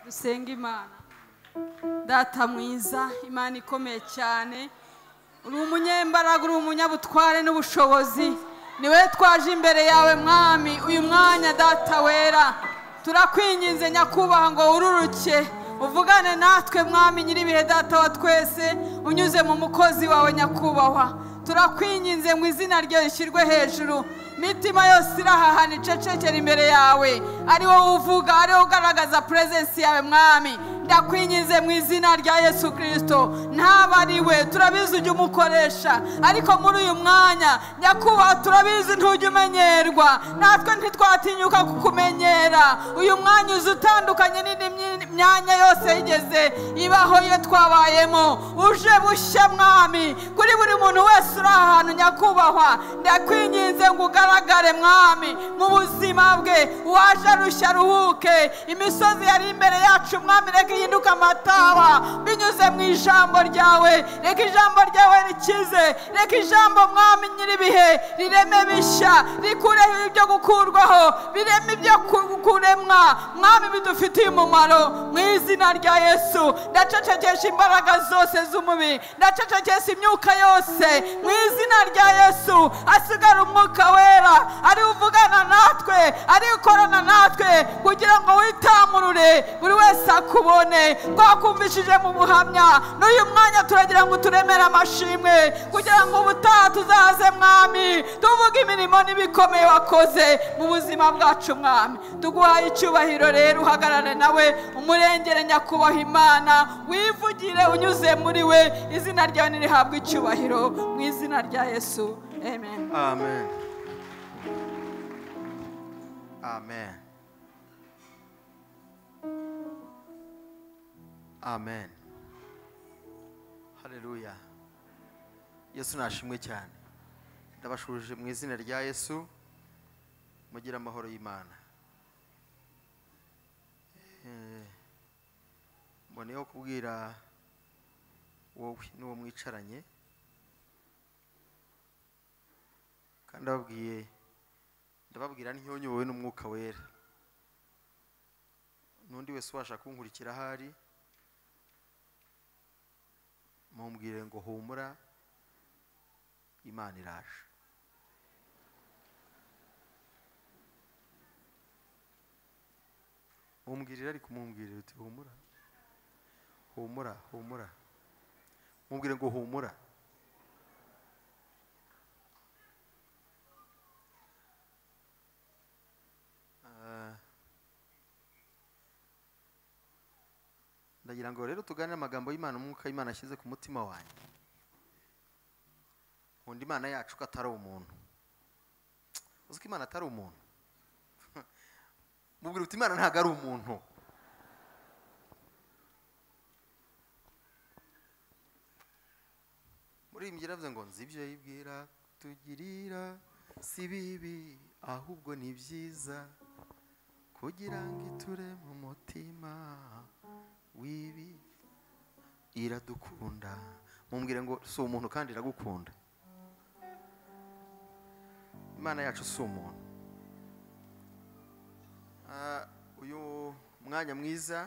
dusenga imana data mwiza imana ikomeye cyane uri umunyembaraga uri umunyabutware n'ubushobozi niwe twaje imbere yawe mwami uyu mwanya data wera turakwinginze nyakubahwa ngo wururuke uvugane natwe mwami nyir'ibihe data wa twese unyuze mu mukozi wawe nyakubahwa turakwinginze mu izina rye rishyirwe hejuru mitima yose irahahana icecekera imbere yawe ari wowe uvuga ari wowe ugaragaza purezensi yawe mwami ndakwingize mu izina rya yesu kirisito ntaba ari we turabizi ujya umukoresha ariko muri uyu mwanya nyakubahwa turabizi ntujya umenyerwa natwe ntitwatinyuka kukumenyera uyu mwanya uzi utandukanye n'indi myanya yose yigeze ibaho iyo twabayemo uje bushya mwami kuri buri muntu wese uri ahantu nyakubahwa ndakwinginze ngo ugaragare mwami mu buzima bwe uwaje arushya aruhuke imisozi yari imbere yacu mwami reka ihinduke amataba binyuze mu ijambo ryawe reka ijambo ryawe rikize reka ijambo mwami nyir'ibihe rireme bishya rikureho ibyo gukurwaho bireme ibyo kuremwa mwami bidufitiye umumaro mu izina rya yesu ndacecekesha imbaraga zose z'umubiri ndacecekesha imyuka yose mu izina rya yesu hasigara umwuka wera ari uvugana natwe ari ukorana natwe kugira ngo witamurure buri wese akubone twakumvishije mu buhamya n'uyu mwanya turagira ngo turemere amashimwe kugira ngo ubutaha tuzaze mwami tuvuge imirimo n'ibikomeye wakoze mu buzima bwacu mwami tuguhaye icyubahiro rero uhagarare nawe umurengere nyakubahwa imana wivugire unyuze muri we izina ryawe nirihabwe icyubahiro mu izina rya yesu amen Amen. Amen. Amen. Haleluya. Yesu nashimwe cyane. Ndabashuruje mu izina rya Yesu mugira amahoro y'Imana. Eh, Mboneyeho kubwira wowe n'uwo mwicaranye kandi ababwiye ndababwira ntiyonyobowe n'umwuka wera n'undi wese ubasha kunkurikira ahari mumbwire ngo humura imana iraje mumbwirire ariko mumbwirire uti humura humura humura mumbwire ngo humura Ah. ndagira ngo rero tuganire amagambo y'imana umwuka w'imana ashyize ku mutima wanjye nkunda imana yacu ko atari umuntu uzi ko imana atari umuntu mubwira uti imana ntabwo ari umuntu murimbyi yaravuze ngo nzi ibyo yibwira tugirira si bibi ahubwo ni byiza kugira ngo iture mu mutima wibi iradukunda mumbwire ngo si umuntu kandi iragukunda imana yacu si umuntu Ah, uyu mwanya mwiza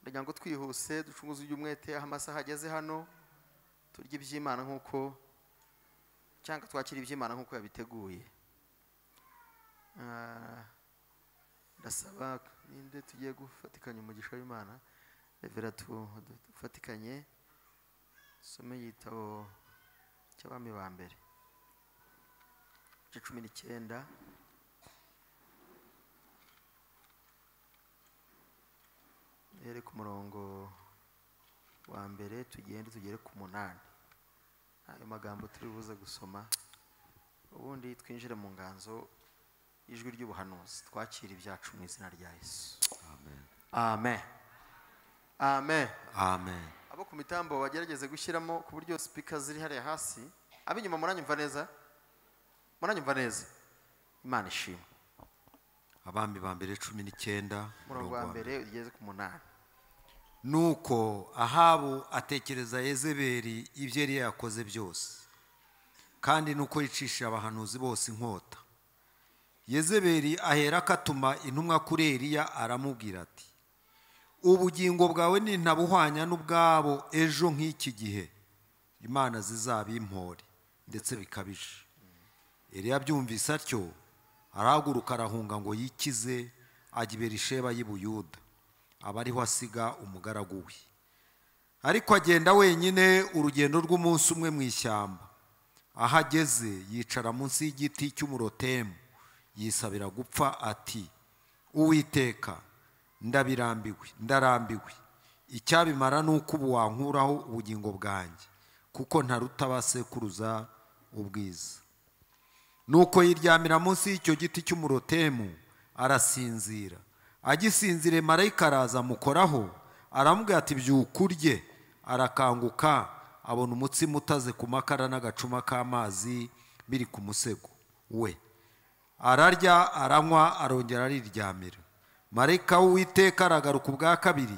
ndagira ngo twihuse ducunguze ujya umwete aho amasaha ageze hano turye iby'imana nk'uko cyangwa twakire iby'imana nk'uko yabiteguye Ah, ndasaba ninde tugiye gufatikanya umugisha w'imana revera tu- dufatikanye usome igitabo cy'abami ba mbere igice cumi n'icyenda duhere ku murongo wa mbere tugende tugere ku munani ayo magambo turi buze gusoma ubundi twinjire mu nganzo ijwi ry'ubuhanuzi twakire ibyacu mu izina rya yesu Amen. amen amen Amen. abo ku mitambo bagerageze gushyiramo ku buryo sipika ziri hariya hasi ab'inyuma muranyumva neza muranyumva neza imana ishimwe Abami ba mbere cumi n'icyenda umurongo murongo wa wa mbere. mbere ugeze ku munani Nuko Ahabu atekereza Yezebeli ibyo yari yakoze byose, kandi nuko yicishije abahanuzi bose inkota. Yezebeli aherako atuma intumwa kuri Eliya aramubwira ati ubugingo bwawe nintabuhwanya n'ubwabo ejo nk'iki gihe imana zizabimpore ndetse bikabije eriya abyumvise atyo arahaguruka arahunga ngo yikize ajya i berisheba y'i buyuda aba ariho asiga umugaragu we ariko agenda wenyine urugendo rw'umunsi umwe mu ishyamba aho ageze yicara munsi y'igiti cy'umurotemu yisabira gupfa ati uwiteka ndabirambiwe ndarambiwe icyabimara ni uko ubu wankuraho ubugingo bwanjye kuko ntaruta abasekuruza ubwiza nuko yiryamira munsi y'icyo giti cy'umurotemu arasinzira agisinzire marayika araza amukoraho aramubwira ati byuka urye arakanguka abona umutsima utaze ku makara n'agacuma k'amazi biri ku musego we ararya aranywa arongera ariryamira marayika w'uwiteka aragaruka ubwa kabiri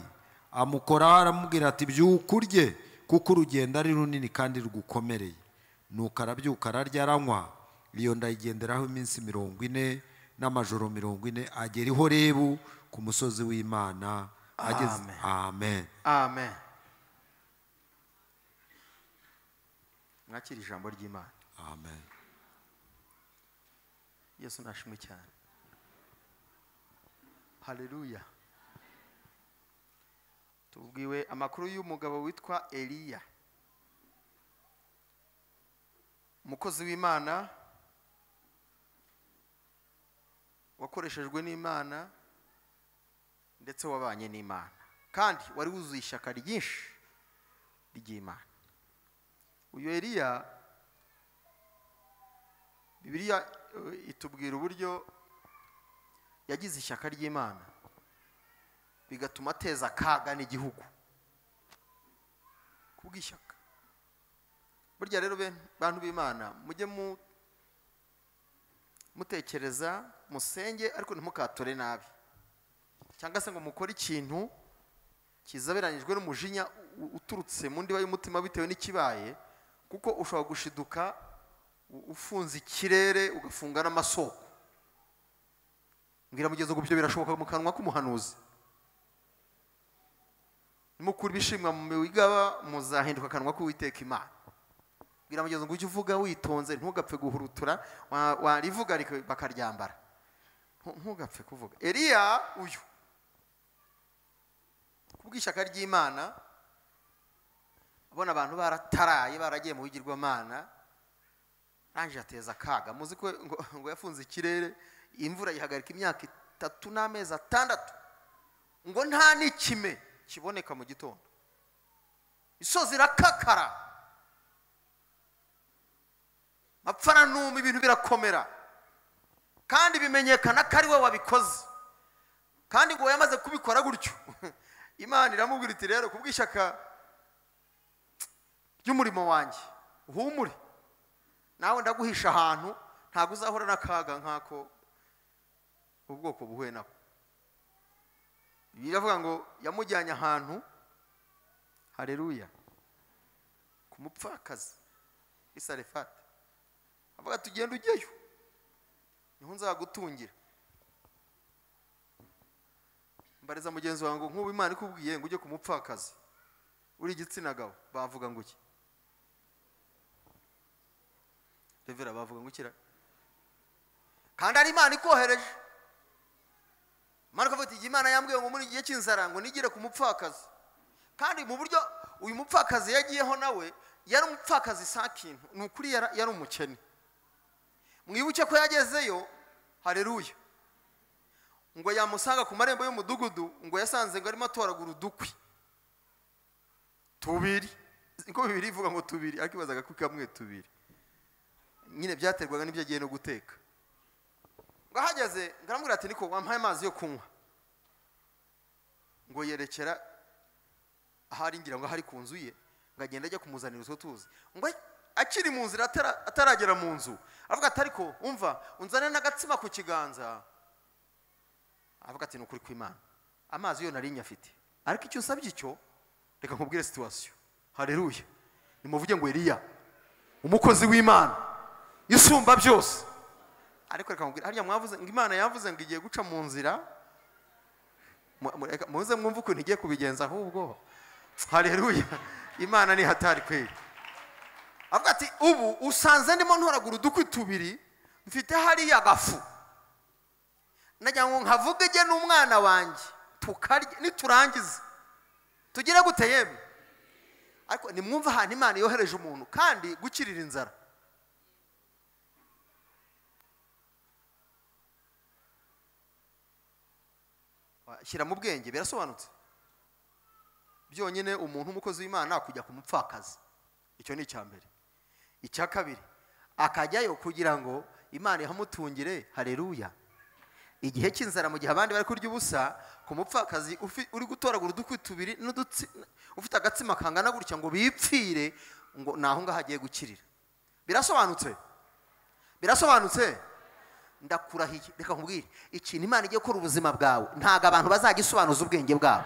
amukoraho aramubwira ati byuka urye kuko urugendo ari runini kandi rugukomereye nuko arabyuka ararya aranywa iyo ndayigenderaho iminsi mirongo ine n'amajoro mirongo ine agera i horebu ku musozi w'imana ageze Amen. amen amen mwakira ijambo ry'imana amen yesu nashimwe cyane haleluya tubwiwe amakuru y'umugabo witwa eliya umukozi w'imana wakoreshejwe n'imana ndetse wabanye n'imana kandi wari wuzuye ishyaka ryinshi ry'imana uyu eliya bibiliya eh, itubwira uburyo yagize ishyaka ry'imana bigatuma ateza akaga n'igihugu kubw'ishyaka burya rero be- bantu b'imana mujye mu- mutekereza musenge ariko ntimukatore nabi cyangwa se ngo mukore ikintu kizaberanyijwe n'umujinya u- uturutse mu ndiba y'umutima bitewe n'ikibaye kuko ushobora gushiduka u- ufunze ikirere ugafunga n'amasoko mbwira mugeze ngo ibyo birashoboka mu kanwa k'umuhanuzi nimukura ibishimwa mu migaba muzahinduka akanwa k'uwiteka imana mbwira mugeze ngo ujye uvuga witonze ntugapfe guhurutura wa- warivuga rika- bakaryambara Ntu- ntugapfe kuvuga eliya uyu kubw'ishyaka ry'imana abona abantu barataraye baragiye mu bigirwamana arangije ateza akaga muzi ko ngo, ngo yafunze ikirere imvura yihagarika imyaka itatu n'amezi atandatu ngo nta n'ikime kiboneka mu gitondo isozi irakakara mapfana n'uma ibintu birakomera kandi bimenyekana ko ari we wabikoze kandi ngo yamaze kubikora gutyo imana iramubwira iti rero kubw'ishyaka ry'umurimo wanjye uhumure nawe ndaguhisha ahantu ntabwo uzahura n'akaga nk'ako ubwoko buhuye nako biravuga ngo yamujyanye ahantu hareruya ku mupfakazi w'i sarefati avuga ati ugenda ujyeyo niho nzagutungira mbariza mugenzi wawe ngo nk'ubu imana ikubwiye ngo ujye ku mupfakazi uri igitsina gabo bavuga ngo iki revera bavuga ngo ikira kandi ari imana ikohereje imana ikavuga ati "Igihe imana yambwiye ngo muri iki gihe cy'inzara ngo nigire ku mupfakazi kandi mu buryo uyu mupfakazi yagiyeho nawe yari umupfakazi sa kintu ni ukuri yara- yari umukene mwibuke ko yagezeyo hareruya ngo yamusanga ku marembo y'umudugudu ngo yasanze ngo arimo atoragura udukwi tubiri niko bibiri ivuga ngo tubiri ariko ibazaga ko kamwe tubiri nyine byaterwaga n'ibyo agiye no guteka ngo ahageze ngo aramubwira ati niko wampaye amazi yo kunywa ngo yerekera ahari ngira ngo ahari ku nzu ye ngo agenda ajya kumuzanira utwo tuzi ngo akiri mu nzira atara- ataragera mu nzu avuga ati ariko umva unzane n'agatsima ku kiganza avuga ati ni ukuri kw'imana amazi yo nari nyafite ariko icyo usabye icyo reka nkubwire situwasiyo hareruye nimuvuge ngo eriya umukozi w'imana isumba byose ariko reka nkubwire hariya mwavuze ngo imana yavuze ngo igiye guca mu nzira mu- mu- reka- muze mwumve ukuntu igiye kubigenza ahubwo hareruya imana ni hatari kweli avuga ati ubu usanze ndimo ntoragura udukwi tubiri mfite hariya agafu nagira ngo nkavuge ijye n'umwana wanjye tukarya niturangiza tugire gute yemwe ariko nimwumve ahantu imana yohereje umuntu kandi gukirira inzara shyira mu bwenge birasobanutse byonyine umuntu umukozi w'imana kujya ku mupfakazi icyo ni icya mbere icya kabiri akajyayo kugira ngo imana ihamutungire hareruya igihe cy'inzara mu gihe abandi bari kurya ubusa ku mupfakazi ufi- uri gutoragura udukwi tubiri n'udutsi ufite agatsima kangana gutya ngo bipfire ngo ni aho ngaho agiye gukirira birasobanutse birasobanutse ndakurahiye reka nkubwire ikintu imana igiye gukora ubuzima bwawe ntabwo abantu bazagisobanuza ubwenge bwabo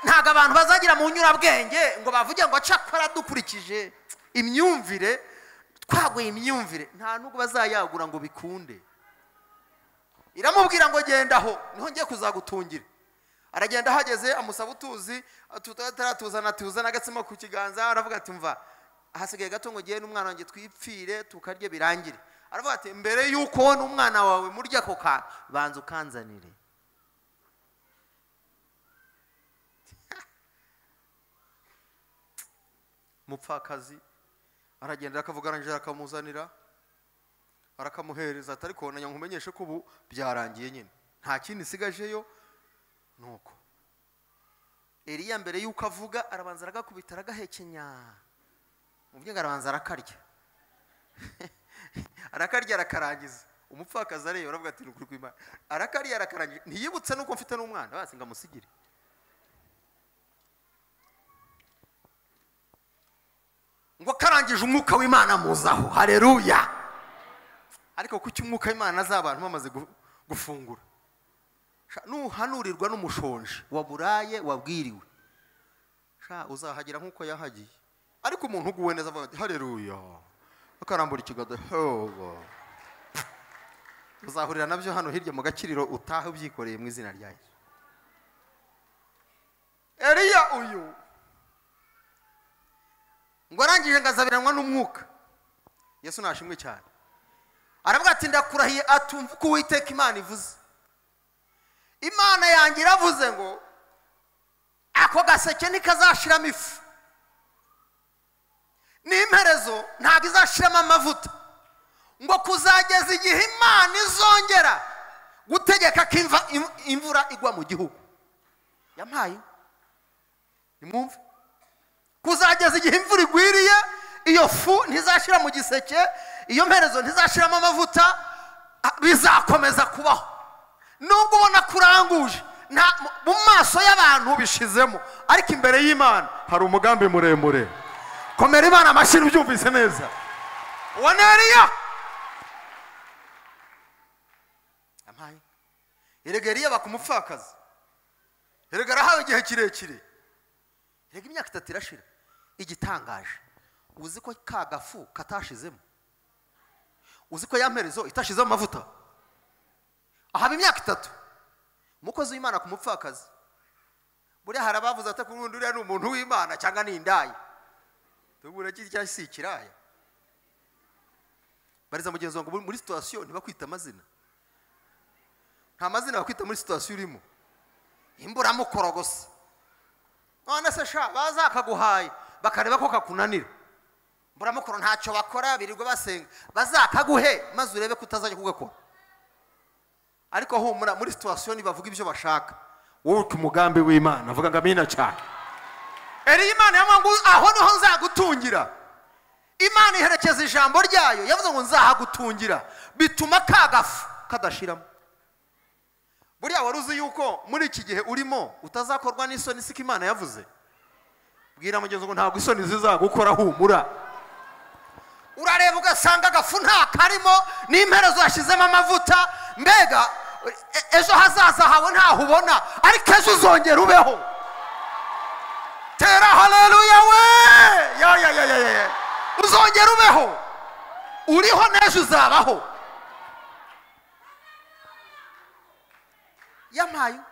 ntabwo abantu bazagira mu nyurabwenge ngo bavuge ngo acakora dukurikije imyumvire twaguye imyumvire nta nubwo bazayagura ngo bikunde iramubwira ngo genda aho niho ngiye kuzagutungira aragenda ahageze amusaba utuzi tutaratuzana tuzana agatsima ku kiganza aravuga ati mva hasigaye gato ngo ugiye n'umwana wanjye twipfire tukarye birangire aravuga ati mbere y'uko wowe n'umwana wawe murya ako kantu banza ukanzanire umupfakazi aragenda akavuga arangije akamuzanira arakamuhereza atari kubona nkumenyeshe ko ubu byarangiye nyine nta kindi isigajeyo ni uko eriya mbere y'uko avuga arabanza aragakubita aragahekenya mu byanga arabanza arakarya arakarya arakarangiza umupfakazi areba aravuga ati ni ukuri kw'imana arakarya arakarangiza ntiyibutse n'uko mfite n'umwana basi ngo amusigire ngo karangije umwuka w'imana muzaho hareruya ariko kuki umwuka w'imana azi abantu bamaze gu- gufungura Sha, nuhanurirwa n'umushonji waburaye wabwiriwe sha uzahagira nk'uko yahagiye ariko umuntu uguwe neza avuga ati hareruya akarambura ikiganza hoba uzahurira nabyo hano hirya mu gakiriro utahe ubyikoreye mu izina rya yesu eriya uyu ngo arangije ngazabiranwa n'umwuka yesu nashimwe cyane aravuga ati ndakurahiye atumva uko uwiteka imana ivuze imana yanjye iravuze ngo ako gaseke ntikazashiramo ifu n'imperezo ntabwo izashiramo amavuta ngo kuzageza igihe imana izongera gutegeka ko imva- im- imvura igwa mu gihugu yampaye nimwumve kuzageza igihe imvura igwiriye iyo fu ntizashyira mu giseke iyo mperezo ntizashyiramo amavuta a- bizakomeza kubaho nubwo ubona ko uranguje nta- mu- mu maso y'abantu bishizemo ariko imbere y'imana hari umugambi muremure komera imana amashyi ubyumvise neza uwo ni eriya yampaye erega eriya bakumupfakazi erega arahawe igihe kirekire rega imyaka itatu irashira igitangaje uzi ko ka gafu katashizemo uzi ko ya mperezo itashizemo amavuta ahaba imyaka itatu umukozi w'imana ku mupfakazi buriya hari abavuze ati kuri undi uriya ni umuntu w'imana cyangwa ni indaya tubura kirya si ikiraya bariza mugenzi wanjye muri- muri situwasiyo ntibakwita amazina nta mazina bakwita muri situwasiyo urimo imburamukoro gusa none se sha baza akaguhaye bakareba ko kakunanira mburamukoro ntacyo bakora birirwa basenga bazakaguhe maze urebe ko utazajya kugakora ariko humura muri situwasiyo ntibavuga ibyo bashaka wowe ku mugambi w'imana avuga ngo amina cyane eriya imana yavuga ngo aho niho nzagutungira imana iherekeza ijambo ryayo yavuze ngo nzahagutungira bituma ka gafu kadashiramo buriya wari uzi yuko muri iki gihe urimo utazakorwa n'isoni siko imana yavuze bwira mugenzi ngo ntabwo isoni zizagukora humura urareba ugasanga agafu nta karimo n'imperezo yashyizemo amavuta mbega e- ejo hazaza hawe ntaho ubona ariko ejo uzongera ubeho tera haleluya we ya ya ya ya ya ya. uzongera ubeho uriho n'ejo uzabaho yampaye uwe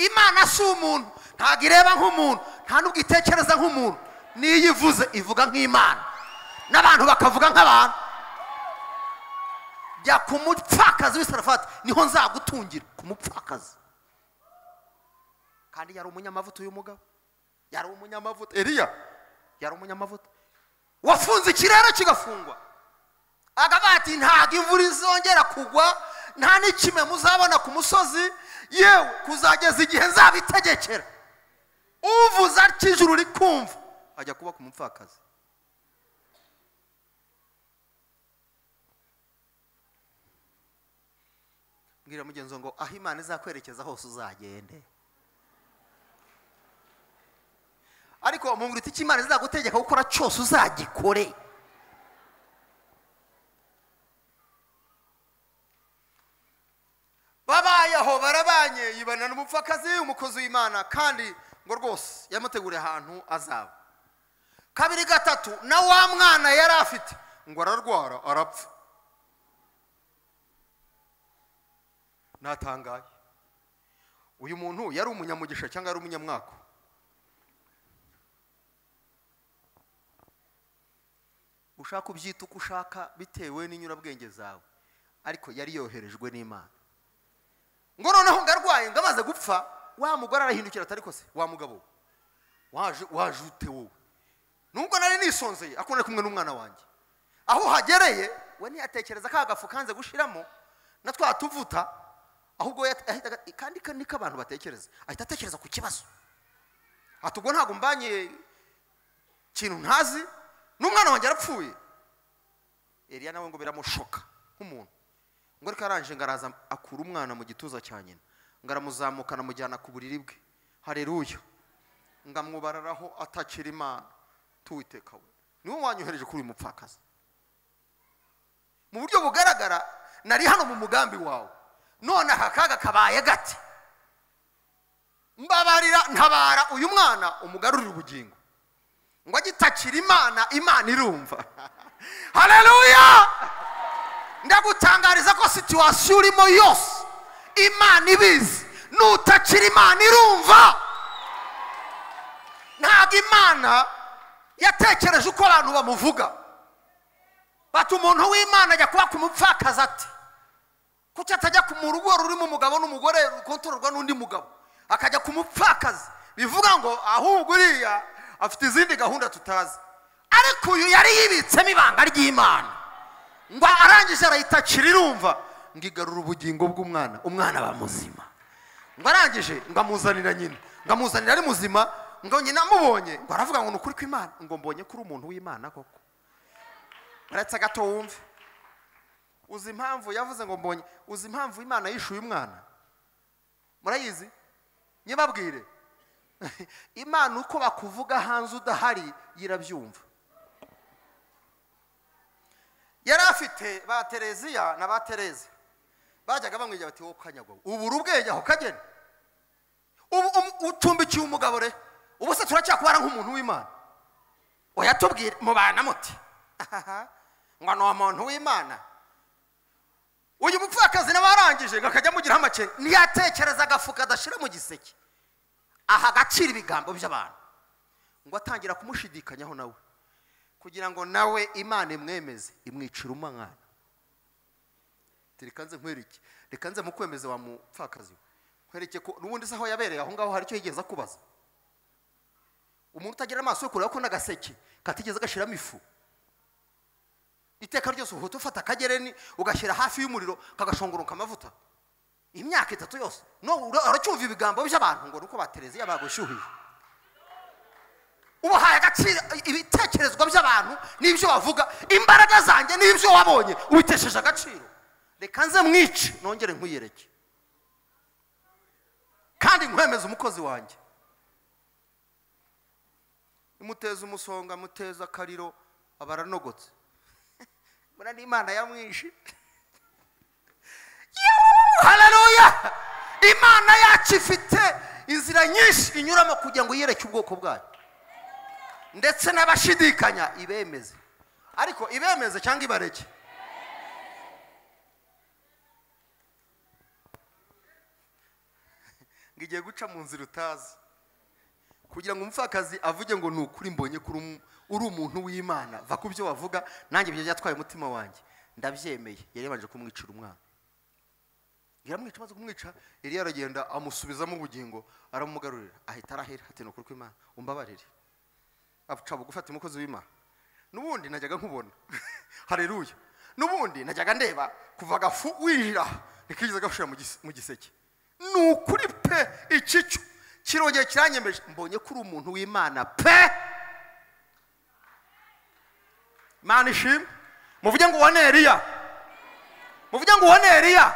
imana si umuntu ntabwo ireba nk'umuntu nta n'ubwo itekereza nk'umuntu n'iyo ivuze ivuga nk'imana n'abantu bakavuga nk'abantu jya ku mupfakazi w'isarafati niho nzagutungira ku mupfakazi kandi yari umunyamavuta uyu mugabo yari umunyamavuta eriya yari umunyamavuta wafunze ikirere kigafungwa akavuga ati ntabwo imvura izongera kugwa nta n'ikime muzabona ku musozi yewe kuzageza igihe nzabitegekera uvuze atyo ijuru rikumva ajya kuba ku mupfakazi mbwira mugenzi wawe ngo aho imana izakwerekeza hose uzagende ariko umuntu icyo imana izagutegeka gukora cyose uzagikore babayeho barabanye yibana n'umupfakazi umukozi w'imana kandi ngo rwose yamutegure ahantu azaba kabiri gatatu na wa mwana yari afite ngo ararwara arapfa natangaye uyu muntu yari umunyamugisha cyangwa yari umunyamwako ushaka ubyita uko ushaka bitewe n'inyurabwenge zawe ariko yari yoherejwe n'imana ngo noneho ngarwaye ngo amaze gupfa wa mugore arahindukira atari kose wa mugabo waje waje ute wowe nubwo nari nisonzeye akunda kumwe n'umwana wanjye aho uhagereye we ntiyatekereza ka gafu kanze gushiramo na twa tuvuta ahubwo yat- yahitaga kandi ka- niko abantu batekereza ahita atekereza ku kibazo ati ubwo ntabwo mbanye ikintu ntazi n'umwana wanjye arapfuye eriya nawe ngo biramushoka nk'umuntu ngo ariko arangije ngo araza akura umwana mu gituza cya nyina ngo aramuzamuka anamujyana ku buriri bwe hareruya ngo amwubararaho atakira imana tuwiteka we niwe wanyohereje kuri uyu mupfakazi mu buryo bugaragara nari hano mu mugambi wawe none aka kaga kabaye gati mbabarira ntabara uyu mwana umugarurire ubugingo ngo agitakira imana imana irumva hareruya ndagutangariza ko situwasiyo urimo yose imana ibizi nutakira imana irumva ntabwo imana yatekereje uko abantu bamuvuga bati umuntu w'imana ajya kuba ku mupfakazi ati kuki atajya ku mu rugo rurimo umugabo n'umugore rukontororwa n'undi mugabo akajya ku mupfakazi bivuga ngo ahubwo uriya afite izindi gahunda tutazi ariko uyu yari yibitsemo ibanga ry'imana ngo arangije arayitakira irumva ngo igarura ubugingo bw'umwana umwana aba muzima ngo arangije ngo amuzanira nyina ngo amuzanira ari muzima ngo nyina amubonye ngo aravuga ngo ni ukuri kw'imana ngo mbonye ko uri umuntu w'imana koko uretse gato wumve uzi impamvu yavuze ngo mbonye uzi impamvu imana yishuye umwana murayizi nyibabwire imana uko bakuvuga hanze udahari yirabyumva yari afite ba tereziya na ba tereza bajyaga bamwigira bati wowe ukanyagwa ubura ubwenge aho kagena ubu umu- ucumbikiye umugabo re ubu se turacyakubara nk'umuntu w'imana uyatubwire mubana muti Ahaha, ngo ni umuntu w'imana uyu mupfakazi nawe arangije ngo akajya amugiraho amakenga ntiyatekereza agafu kadashira mu giseke aha agacira ibigambo by'abantu ngo atangira kumushidikanyaho nawe kugira ngo nawe imana imwemeze imwicira umwana ati reka nze nkwereke reka nze mukwemeze wa mupfakazi we nkwereke ko n'ubundi se aho yabereye aho ngaho hari icyo yigeze akubaza umuntu utagira amaso yo kureba ko n'agaseke katigeze gashyiramo ifu iteka ryose uhita ufata akagereni ugashyira hafi y'umuriro kagashongoronka amavuta imyaka itatu yose no ura- uracyumva ibigambo by'abantu ngo ni uko batereziya bagushyuhiye ubahaye agaciro ibitekerezwa by'abantu n'ibyo bavuga imbaraga zanjye n'ibyo wabonye ubitesheje agaciro reka nze mwice nongere nkwiyereke kandi nkwemeze umukozi wanjye imuteza umusonga amuteza akariro aba aranogotse mbona n'imana yamwishe hararuya imana yacu ifite inzira nyinshi inyuramo kugira ngo yiyereke ubwoko bwayo ndetse n'abashidikanya ibemeze ariko ibemeze cyangwa ibareke ngo igiye guca mu nzira utazi kugira ngo umupfakazi avuge ngo ni ukuri mbonye ko uri umu- uri umuntu w'imana va ku byo wavuga nanjye ibyo byatwaye umutima wanjye ndabyemeye yari yabanje kumwicira umwana yaramwica amaze kumwica yari yaragenda amusubizamo ubugingo aramumugarurira ahita arahera ati ni ukuri kw'imana umbabarire aca bugufi ati umukozi w'imana n'ubundi najyaga nkubona hareruya n'ubundi najyaga ndeba kuva agafu winjira ntikigeze gashira mu gis- mu giseke ni ukuri pe ikicu kirongeye kiranyemeje mbonye ko uri umuntu w'imana pe imana ishimwe muvuge ngo ubone eriya muvuge ngo ubone eriya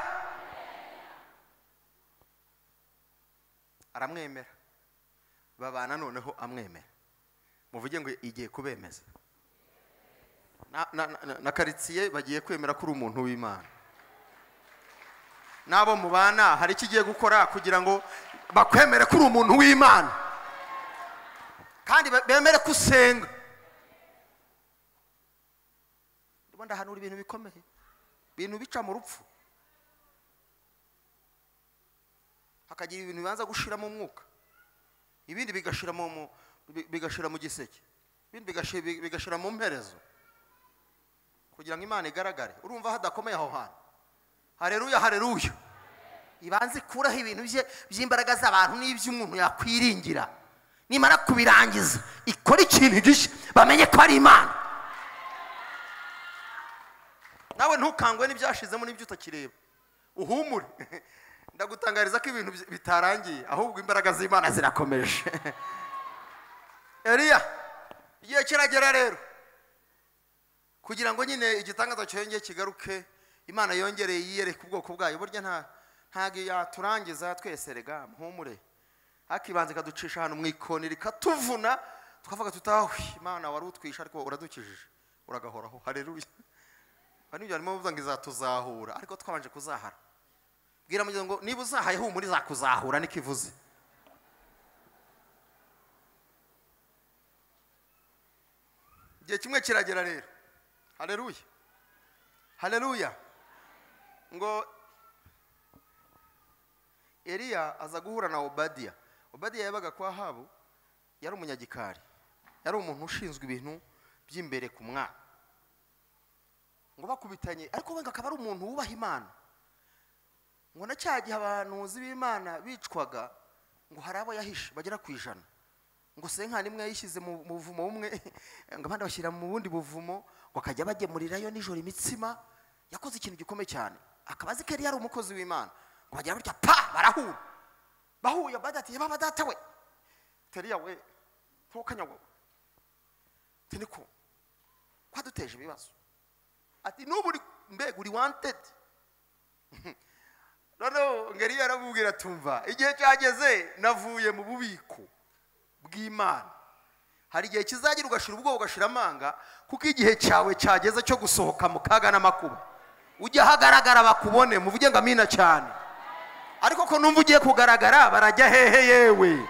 aramwemera babana noneho amwemera muvuge ngo igiye kubemeza na, na, na, na karitsiye bagiye kwemera ko uri umuntu w'imana n'abo mubana hari icyo ugiye gukora kugira ngo bakwemere ko uri umuntu w'imana kandi be- bemere ko usenga ndimo ndahanura ibintu bikomeye ibintu bica mu rupfu hakagira ibintu bibanza gushiramo umwuka ibindi bigashira mu mu- bi- bigashira mu giseke ibindi bigashira, bigashira mu mperezo kugira ngo imana igaragare urumva hadakomeye aho hantu hareruya hareruya ibanze ikuraho ibintu bye by'imbaraga z'abantu n'iby'umuntu yakwiringira nimara kubirangiza ikora ikintu gishya bamenye ko ari imana nawe ntukangwe n'ibyashizemo n'ibyo utakireba uhumure ndagutangariza ko ibintu bi- bitarangiye ahubwo imbaraga z'imana zirakomeje eriya igihe kiragera rero kugira ngo nyine igitangaza cyongeye kigaruke imana yongereye yiyereke ubwoko bwayo burya nta ntabwo yaturangiza twese rega mpumure hakibanza ikaducisha ahantu mu ikoni rikatuvuna tukavuga tutawe imana wari utwisha ariko uradukijije uragahoraho hareruya bari nibyo barimo bavuga ngo izatuzahura ariko twabanje kuzahara bwira mugenzi ngo niba uzahaye humura izakuzahura niko ivuze igihe kimwe kiragera rero hareruya hareruya ngo eliya aza guhura na obadiya obadiya yabaga kwa habu yari umunyagikari yari umuntu ushinzwe ibintu by'imbere ku mwami ngo bakubitanye ariko wenda akaba ari umuntu wubaha imana ngo na cya gihe abahanuzi b'imana bicwaga ngo hari abo yahishe bagera ku ijana ngo senkani imwe yayishyize mu mu buvumo bumwe ngo abandi bashyira mu bundi buvumo ngo akajya bagemurirayo nijoro imitsima yakoze ikintu gikomeye cyane akaba azi ko yari yari umukozi w'imana ngo bagira batya pa barahura bahuye badati yaba badata we teriya we ntukanyagwe ati niko kwaduteje ibibazo ati n'ubu uri- mbega uri wantedi noneho ngeri yaramubwira tumva igihe cyageze navuye mu bubiko bw'imana hari igihe kizagira ugashira ubwoba ugashira amanga kuko igihe cyawe cyageze cyo gusohoka mu kaga n'amakuba ujya ahagaragara bakubone muvuge ngo amina cyane ariko ko numva ugiye kugaragara barajya hehe yewe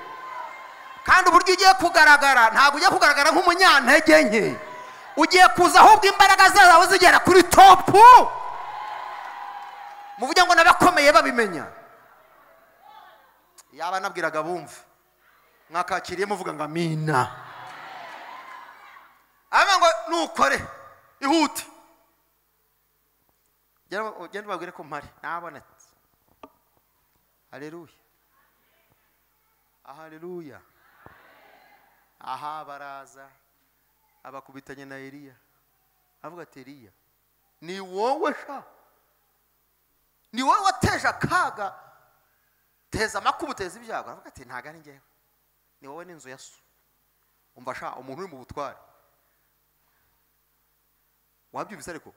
kandi uburyo ugiye kugaragara ntabwo ugiye kugaragara nk'umunyantege nke ugiye kuza ahubwo imbaraga zawe zigera kuri topu muvuge ngo n'abakomeye babimenya yaba nabwiraga bumva mwakakiriye muvuga ngo amina aba ngo nukore ihute Genda- ugende ubabwire ko mpari nabonetse hareruya hareruya aha baraza abakubitanye na eliya avuga ati eliya ni wowe sha ni wowe wateje akaga teza amakuba uteza ibyago aravuga ati ntago ari njyewe ni wowe n'inzu ya so umva sha umuntu uri mu butware wabyumvise ariko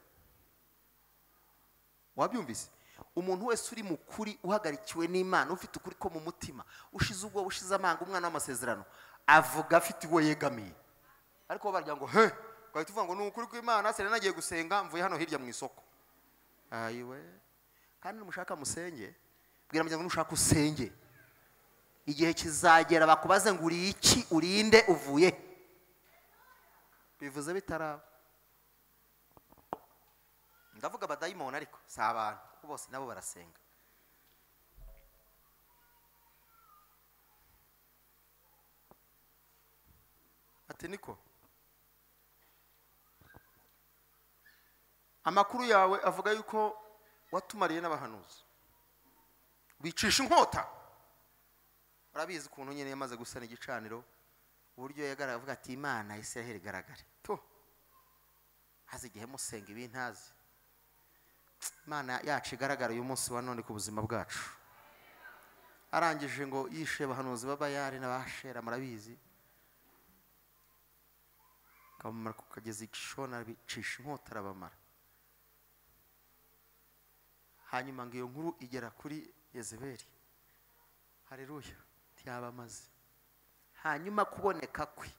wabyumvise umuntu wese uri mu kuri uhagarikiwe n'imana ufite ukuri ko mu mutima ushize ubwo ushize amanga umwana w'amasezerano avuga afite uwo yegamiye ariko bo baragira ngo he ugahita uvuga ngo ni ukuri kw'imana serena agiye gusenga mvuye hano hirya mu isoko ayiwe kandi numushaka musenge bwira mugenzi ngo nushaka usenge igihe kizagera bakubaze ngo uri iki urinde uvuye he?" bivuze bitaraba ndavuga abadayimoni ariko si abantu kuko bose nabo barasenga ati niko amakuru yawe avuga yuko watumariye n'abahanuzi wicisha inkota urabizi ukuntu nyine yamaze gusana igicaniro uburyo yagaragaye avuga ati imana israheli igaragare tu haza igihe musenga ibintazi imana yacu igaragara uyu munsi wa none ku buzima bwacu arangije ngo yishe abahanuzi b'abayari n'abashera murabizi kabamara ku kagezi gishona bicisha inkota arabamara hanyuma ngo iyo nkuru igera kuri yezebeli hareruya ntiyabamaze hanyuma kuboneka kwe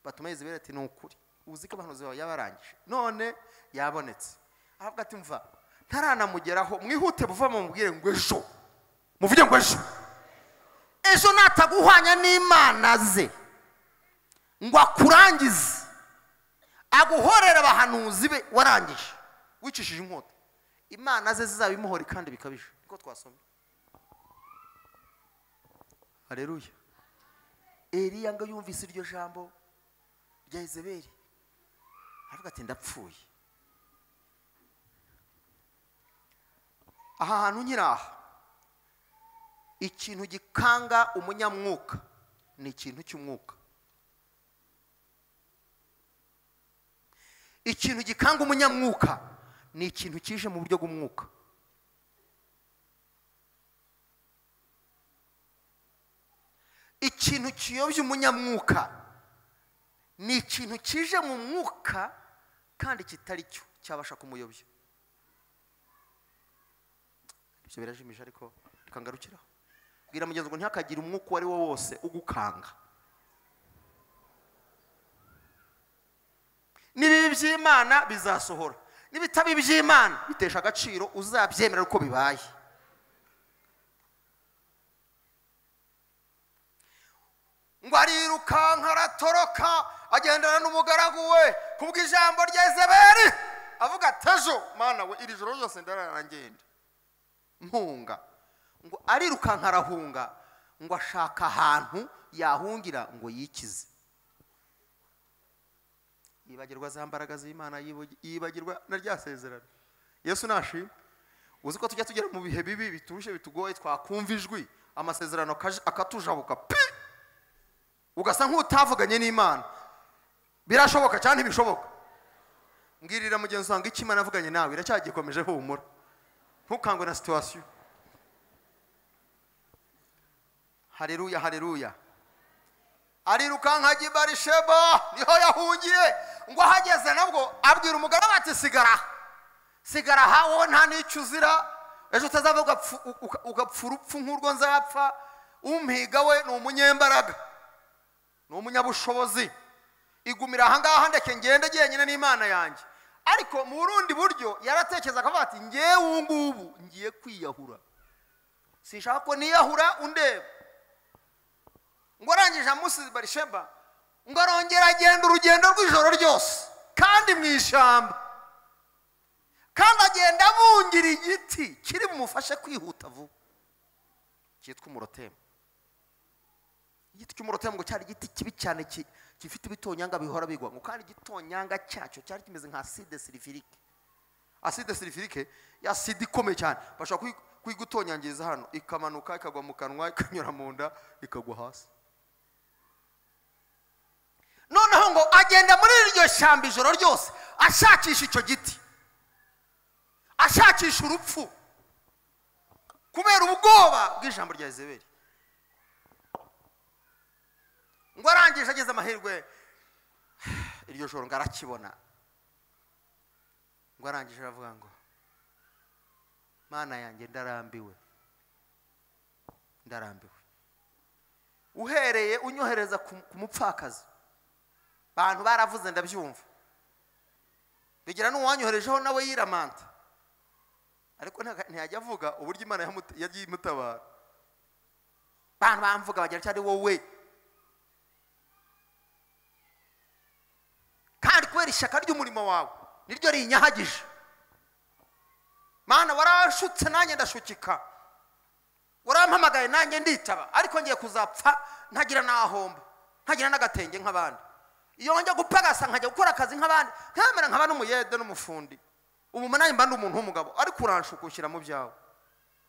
batuma yezebeli ati ni ukuri uzi ko abahanuzi bawe yabarangije none yabonetse ahabwa ati mva ntaranamugeraho mwihute buva mubwire ngo ejo muvuge ngo ejo ejo nataguhwanya n'imana ze ngo akurangize aguhorera abahanuzi be warangije wicishije inkota imana ze zizaba imuhori kandi bikabije niko twasomye hareruya eriya ngo yumvise iryo jambo rya izeberi aravuga ati ndapfuye aha hantu nkiri aha ikintu gikanga umunyamwuka ni ikintu cy'umwuka ikintu gikanga umunyamwuka ni ikintu kije mu buryo bw'umwuka ikintu kiyobya umunyamwuka ni ikintu kije mu mwuka kandi kitari cyo cyabasha kumuyobya ibyo birajimije ariko reka ngarukiraho bwira mugenzi ngo ntihakagire umwuka uwo ari wo wose ugukanga n'ibibi by'imana bizasohora n'ibitabo by'imana bitesha agaciro uzabyemera uko bibaye ngo arirukanka aratoroka agendana n'umugaragu we kubw'ijambo rya izaberi avuga ati ejo mwana we iri joro ryose ndararangenda mpunga ngo arirukanka arahunga ngo ashaka ahantu yahungira ngo yikize yibagirwa za mbaraga z'imana yibagirwa na rya sezerano yesu nashima uzi ko tujya tugera mu bihe bibi bituje bitugoye twakumva ijwi amasezerano akatujabuka pi ugasa nk'utavuganye n'imana birashoboka cyangwa ntibishoboka mbwirira mugenzi wawe ngo imana avuganye nawe iracyagikomeje humura ntukangwe na situwasiyo hareruya hareruya arirukanka ajya i barisheba niho yahungiye ngo ahageze nabwo abwira umugaragu ati sigara sigara aha wowe nta n'icyo uzira ejo utazaba ugapfa urupfu nk'urwo nzapfa umpiga we ni umunyembaraga ni umunyabushobozi igumira ahangaha ndeke ngende njyenyine n'imana yanjye ariko mu burundi buryo yaratekereza akavuga ati ngewe ngubu ngiye kwiyahura sinshaka ko niyahura undeba ngo arangije amusize barisheba ngo arongera agenda urugendo rw'ijoro ryose kandi mu ishyamba kandi agenda abungira igiti kiri bumufashe kwihuta vuba cyitwa umurotemu igiti cy'umurotemu ngo cyari igiti kibi cyane gifite ibitonyanga bihora bigwa ngo kandi igitonyanga cyacyo cyari kimeze nka aside silifirike aside silifirike ya sida ikomeye cyane bashobora kuyigutonyangiriza hano ikamanuka ikagwa mu kanwa ikanyura mu nda ikagwa hasi noneho ngo agenda muri iryo shyamba ijoro ryose ashakisha icyo giti ashakisha urupfu kubera ubwoba bw'ijambo rya izeberi ngo arangije ageze amahirwe iryo joro ngo arakibona ngo arangije aravuga ngo mana yanjye ndarambiwe ndarambiwe uhereye unyohereza ku mupfakazi abantu baravuze ndabyumva bigira n'uwanyoherejeho nawe yiramanta ariko ntiyajya avuga uburyo imana yagiye imutabara abantu bamvuga bagira ati ari wowe kandi kubera ishyaka ry'umurimo wawe niryo rinyahagije mana warashutse nanjye ndashukika warampamagaye nanjye nditaba ariko ngiye kuzapfa ntagira n'ahomba ntagira n'agatenge nk'abandi iyo njya gupagasa nkajya gukora akazi nk'abandi nkamera nkaba n'umuyede n'umufundi ubu mba mba ndi umuntu w'umugabo ariko uranshukushyira mu byawe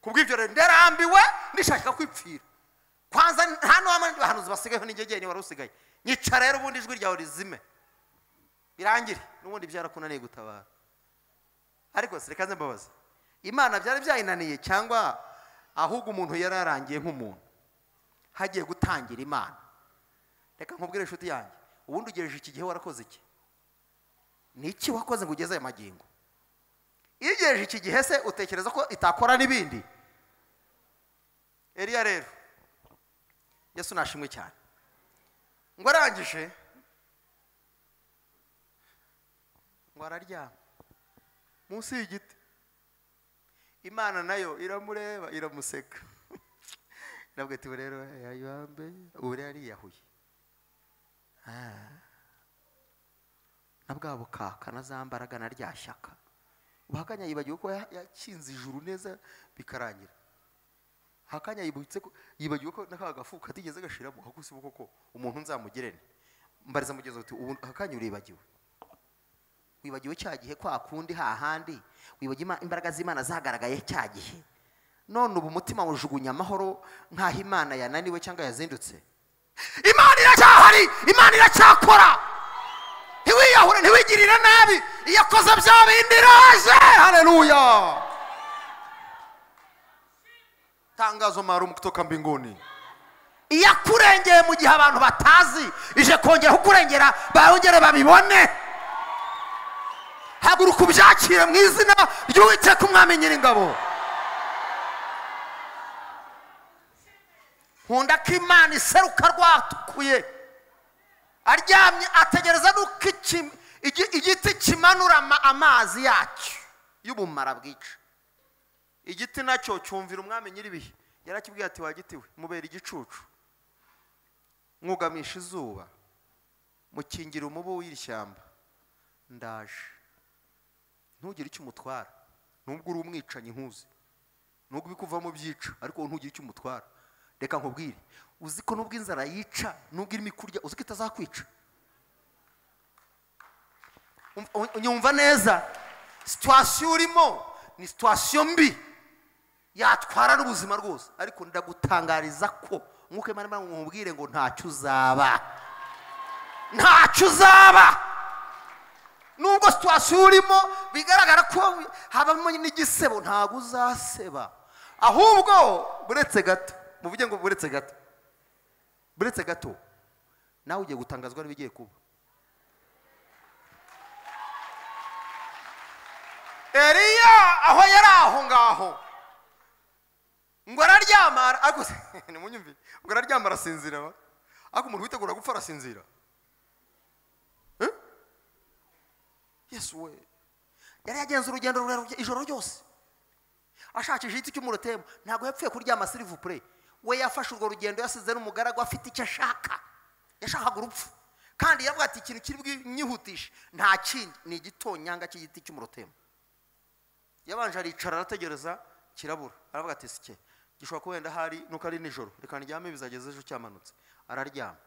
ku bw'ibyo rero ndarambiwe ndishaka kwipfira kwanza nta n'uwamara bahanuzi basigayeho n'ingegeni wari usigaye nyica rero ubundi ijwi ryawe rizime birangire n'ubundi byarakunaniye gutabara ariko sirikaze mbabazi imana byari byayinaniye cyangwa ahubwo umuntu yari yarangiye nk'umuntu hagiye gutangira imana reka nkubwire inshuti yanjye ubundi ugejeje iki gihe warakoze iki ni iki wakoze ngo ugeze aya magingo iyo ugejeje iki gihe se utekereza ko itakora n'ibindi eriya rero yesu nashimwe cyane ngo arangije ngo araryama munsi y'igiti imana nayo iramureba iramuseka irabwira ati rero yayambe ubu rero ariyahuye na bwa bukaka na za mbaraga na rya shyaka ubwo yibagiwe ko yakinze ijuru neza bikarangira hakanya yibutse ko yibagiwe ko na gafu katigeze gashiramo hakusi ubu koko umuntu nzamugirene mbariza mugenzi uti ubu hakanya uribagiwe wibagiwe cya gihe kwa kundi hahandi wibagiwe imbaraga z'imana zagaragaye cya gihe none ubu umutima wujugunya amahoro nk'aho imana yananiwe cyangwa yazindutse imana iracyahari imana iracyakora ntiwiyahure ntiwigirire nabi iyo akoze bya bindi iraje hareruya tangazo maalumu kutoka mbinguni iyo akurengeye mu gihe abantu batazi ije kongera kukurengera bongere babibone haguruka ubyakire mu izina ry'uwiteka umwami nyir'ingabo nkunda ko imana iseruka rwatukuye aryamye ategereza nuko igiti kimanura amazi yacyo y'ubumara bwica igiti nacyo cyumvira umwami nyir'ibihe yarakibwiye ati wagitiwe mubera igicucu mwugamisha izuba mukingira umubu w'iri shyamba ndaje ntugire icyo umutwara nubwo uri umwicanyi nkuzi nubwo ubikuvamo byica ariko ntugire icyo umutwara reka nkubwire uzi ko nubwo inzara yica nubwo irimo ikurya uzi ko itazakwica unyumva neza situwasiyo urimo ni situwasiyo mbi yatwara n'ubuzima rwose ariko ndagutangariza ko nk'uko imana nkubwire ngo ntacyo uzaba ntacyo uzaba nubwo situwasiyo urimo bigaragara ko habamo n'igisebo ntabwo uzaseba ahubwo buretse gato muvuge ngo buretse gato buretse gato nawe ugiye gutangazwa n'ibigiye kuba eriya aho yari aho ngaho ngo araryama ariko nimunyumvire ngo araryama arasinzira ariko umuntu witegura gupfa arasinzira yesu we yari yagenze urugendo rurerure ijoro ryose ashakisha igiti cy'umurotemu ntabwo yapfuye kuryama sirivupure we yafashe urwo rugendo yasize n'umugaragu afite icyo ashaka yashakaga urupfu kandi yavuga ati ikintu kiri bwinyihutishe nta kindi ni igitonyanga cy'igiti cy'umurotemu yabanje aricara arategereza kirabura aravuga ati sike gishobora kuba wenda hari nuko ari nijoro reka ndyame bizageze ejo cyamanutse araryama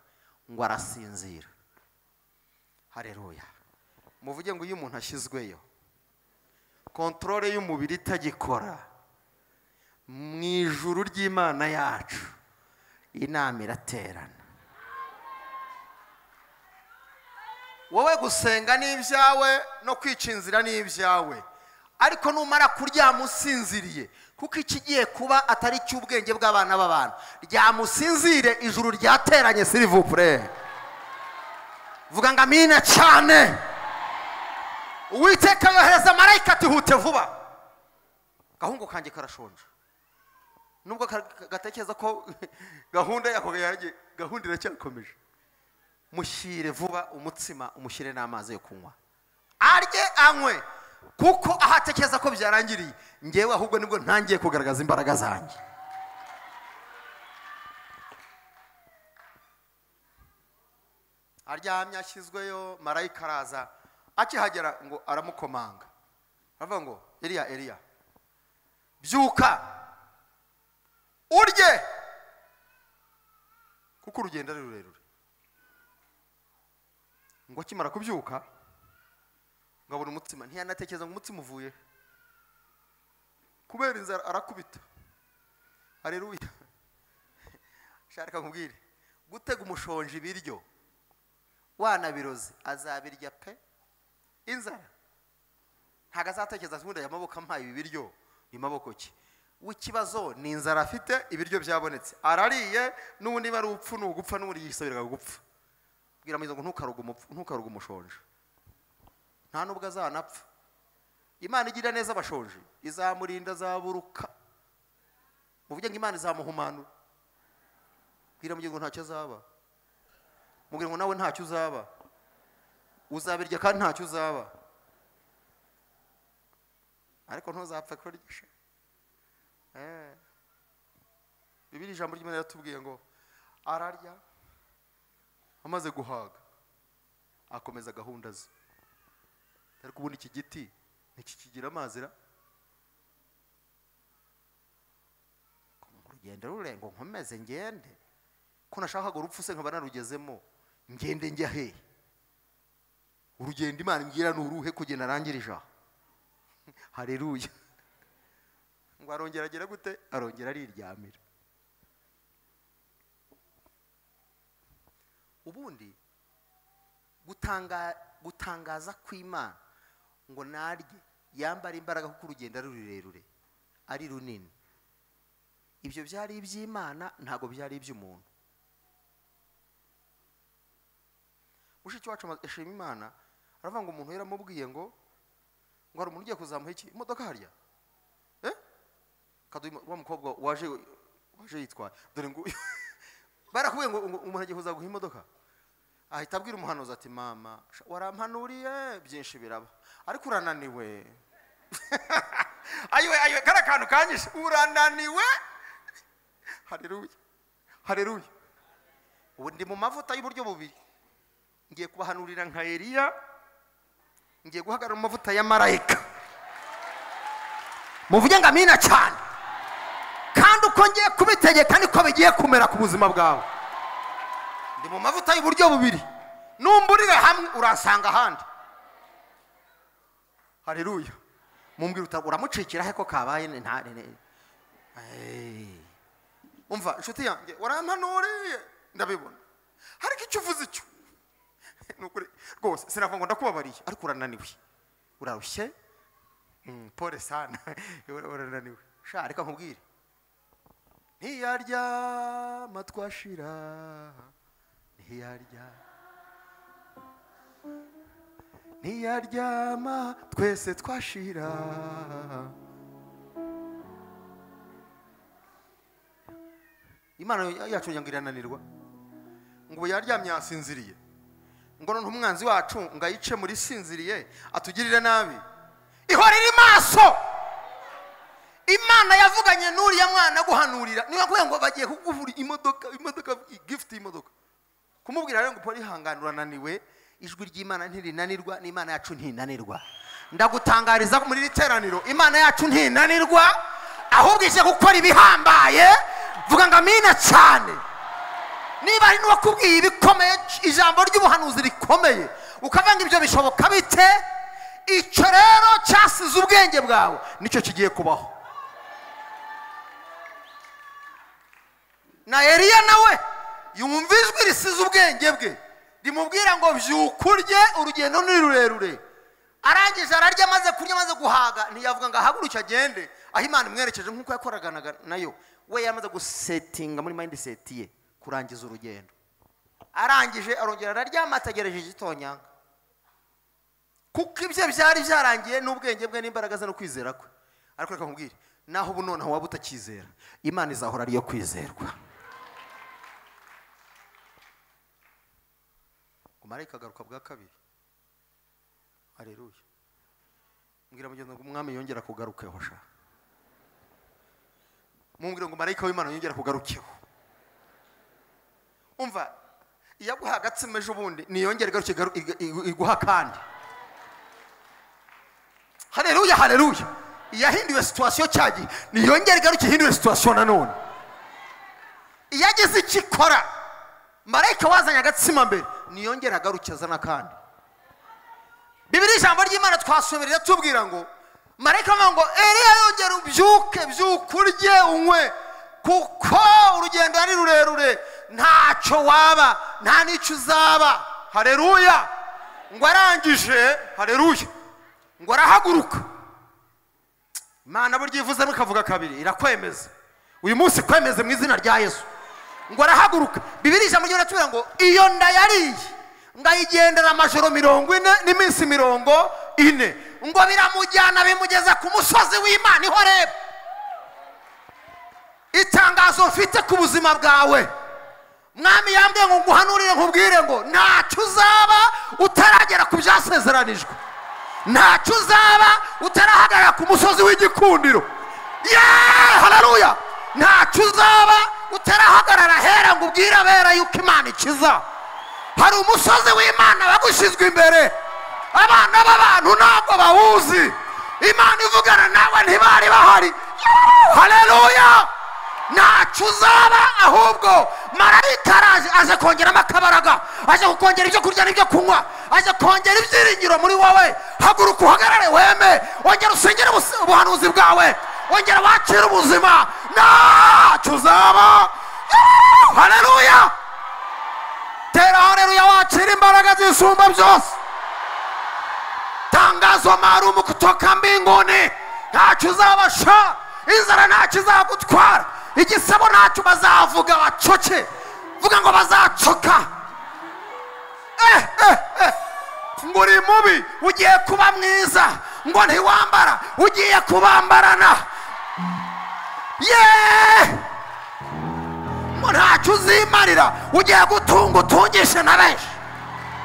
ngo arasinzira hareruya muvuge ngo iyo umuntu ashyizweyo kontorore y'umubiri itagikora mu ijuru ry'imana yacu inama iraterana wowe gusenga ni ibyawe no kwica inzira ni ibyawe ariko numara kuryama usinziriye kuko ikigiye kuba atari icy'ubwenge bw'abana b'abantu ryamusinzire ijuru ryateranye sirivupure vuga ngo amina cyane uwiteka yohereza marayika atihute vuba gahungu kanjye karashonje nubwo gatekereza ko gahunda yanjye gahunda iracyakomeje mushyire vuba umutsima umushyire n'amazi yo kunywa arye anywe kuko aho atekereza ko byarangiriye ngewe ahubwo nibwo ntangiye kugaragaza imbaraga zanjye aryamye ashyizweyo marayika araza akihagera ngo aramukomanga aravuga ngo eriya eriya byuka urye kuko urugendo ari rurerure ngo akimara kubyuka ngo abona umutsima ntiyanatekereza ngo umutsima uvuye kubera inzara arakubita hareruya shaka nkubwire gutega umushonji ibiryo wanabiroze azabirya pe inzara ntabwo azatekereza ati "Ubundi aya maboko ampaye ibi biryo ni maboko ki w'ikibazo ni inzara afite ibiryo byabonetse arariye n'ubundi niba ari upfu ni ugupfa n'ubundi yisabiraga gupfa bwira mwiza ngo ntukaruge umupfu ntukaruge umushonji nta nubwo azanapfa imana igira neza abashonji izamurinda azaburuka muvuge ngo imana izamuhumanura bwira mugira ngo ntacyo azaba mubwira ngo nawe ntacyo uzaba uzabirya kandi ntacyo uzaba ariko ntuzapfe kurya sha. Eh. bibiri ijambo ry'imana yatubwiye ngo ararya amaze guhaga akomeza gahunda ze ariko ubundi iki giti ntikikigira amazi ra urugendo rurenga nkomeze ngende ko nashakaga urupfu se nkaba narugezemo ngende njya he urugendo imana imbwira ni uruhe kugenda arangirije aha hareruya ngo arongera agera gute arongera ariryamira ubundi gutanga gutangaza kw'imana ngo narye yambara imbaraga kuko urugendo ari rurerure ari runini ibyo byari iby'imana ntabwo byari iby'umuntu mushiki wacu amaze- ashima imana aravuga ngo umuntu yaramubwiye ngo ngo hari umuntu ugiye kuzamuha iki imodoka harya eh kaduha imo- wa mukobwa waje waje yitwaye dore ngo barakubwiye ngo ngo umuntu agiye kuzaguha imodoka ahita abwira umuhanuzi ati mama sha, warampanuriye byinshi biraba ariko urananiwe ayiwe ayiwe kariya kantu kanyishe urananiwe hareruya hareruya ubu ndi mu mavuta y'uburyo bubiri ngiye kubahanurira nka eliya ngiye guhagarara mu mavuta ya marayika muvuge ngo amina cyane kandi uko ngiye kubitegeka niko bigiye kumera ku buzima bwawe ndi mu mavuta y'uburyo bubiri numburire hamwe urasanga ahandi hareruya mumbwira uta uramucikira he ko kabaye ni- nta ni- ni- Hey. umva inshuti yanjye warampanuriye ndabibona ariko icyo uvuze icyo Ni ukuri. rwose sinavuga ngo ndakubabariye ariko urananiwe urarushye Mm, pole sana Ura- urananiwe sha reka nkubwire ntiyaryama twashira ntiyarya ntiyaryama twese twashira imana yacu ngira ngo irananirwa ngo ubu yaryamye yasinziriye ngo noneho umwanzi wacu ngo ayice muri sinziriye atugirire nabi ihora iri maso imana yavuganye n'uriya mwana guhanurira niba kubera ngo bagiye kukuvura imodoka imodoka gifuti y'imodoka kumubwira rero ngo polly ihangane urananiwe ijwi ry'imana ntirinanirwa n'imana yacu ntinanirwa ndagutangariza ko muri iri teraniro imana yacu ntinanirwa ahubwo ije gukora ibihambaye vuga ngo amina cyane niba ari n'uwakubwiye ibikomeye ijambo ry'ubuhanuzi rikomeye ukavanga ibyo bishoboka bite icyo rero cyasize ubwenge bwawe nicyo kigiye kubaho na eliya nawe yumva ijwi risize ubwenge bwe rimubwira ngo byuka urye urugendo ni rurerure arangije ararya amaze kurya amaze guhaga ntiyavuga ngo ahaguruke agende aho imana imwerekeje nk'uko yakoraganaga nayo we yamaze gusetinga muri mayindi seti ye kurangiza urugendo arangije arongera araryama ategereje igitonyanga kuko ibye byari byarangiye n'ubwenge bwe n'imbaraga ze no kwizera kwe ariko reka nkubwire naho ubu noneho waba utakizera imana izahora ariyo kwizerwa umarayika agaruka bwa kabiri hareruya mbwira mugenzi wanjye umwami yongera kugarukeho sha mumbwira ngo marayika w'imana yongera kugarukeho umva iyo aguha agatsima ejo bundi niyongere igaruke igaru- iga- igu- iguha akandi hareruya hareruya iyahinduwe situwasiyo cya gihe niyongere igaruke ihinduwe situwasiyo nanone iyo agize icyo ikora marayika wazanye agatsima mbere niyongere agaruke azana akandi bibiri ijambo ry'imana twasomerera tubwira ngo marayika avuga ngo eriya yongera ubyuke byuke urye unywe kuko urugendo ari rurerure ntacyo waba nta n'icyo uzaba hareruya ngo arangije hareruya ngo arahaguruka imana burya iyo ivuze mukavuga kabiri irakwemeza uyu munsi kwemeze mu izina rya yesu ngo arahaguruka bibiri ijambo ry'imana tubwira ngo iyo nda yariye ngayigendera amajoro mirongo ine n'iminsi mirongo ine ngo biramujyana bimugeza ku musozi w'imana iho reba itangazo mfite ku buzima bwawe mwami yambwiye ngo nguhanurire nkubwire ngo ntacyo uzaba utaragera ku byasezeranijwe ntacyo uzaba utarahagarara ku musozi w'igikundiro yeee hararuya ntacyo uzaba utarahagarara hera ngo ubwire abera yuko imana ikiza hari umusozi w'imana bagushyizwe imbere abana b'abantu ntabwo bawuzi imana ivugana nawe ntibari bahari hareruya ntacyo uzaba ahubwo marayika araje aje kongeramo akabaraga aje kukongera ibyo kurya n'ibyo kunywa aje kongera ibyiringiro muri wowe haguruka uhagarare weme wongera usengere ubus- ubuhanuzi bwawe wongera wakire ubuzima ntacyo uzaba hareruya tera hareruya wakira imbaraga zisumba byose tangazo maalumu kutoka mbinguni ntacyo uzabasha inzara ntacyo izagutwara igisebo ntacyo bazavuga bacoke vuga ngo bazacoka eh, eh, eh. ngo uri mubi ugiye kuba mwiza ngo ntiwambara ugiye kubambarana yeee ngo ntacyo uzimarira ugiye gutunga utungishe na benshi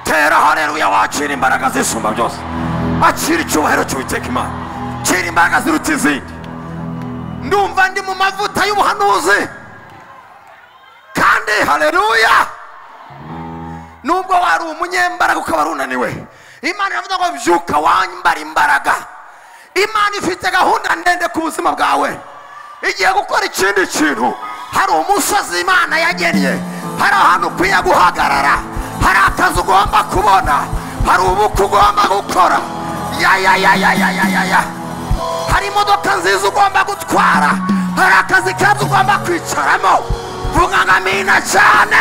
tera hareruya wakira imbaraga zisumba byose akira icyubahiro cy'uwiteka imana kira imbaraga ziruta izindi ndumva ndi mu mavuta y'ubuhanuzi kandi hareruya nubwo wari umunyembaraga ukaba runaniwe imana iravuga ngo byuka wambara imbaraga imana ifite gahunda ndende ku buzima bwawe igiye gukora ikindi kintu hari umusozi imana yagennye hari ahantu ukwiye guhagarara hari akazi ugomba kubona hari ubukwe ugomba gukora ya ya ya ya ya ya ya ya hari imodoka nziza ugomba gutwara hari akazi keza ugomba kwicaramo vuga ngo amina cyane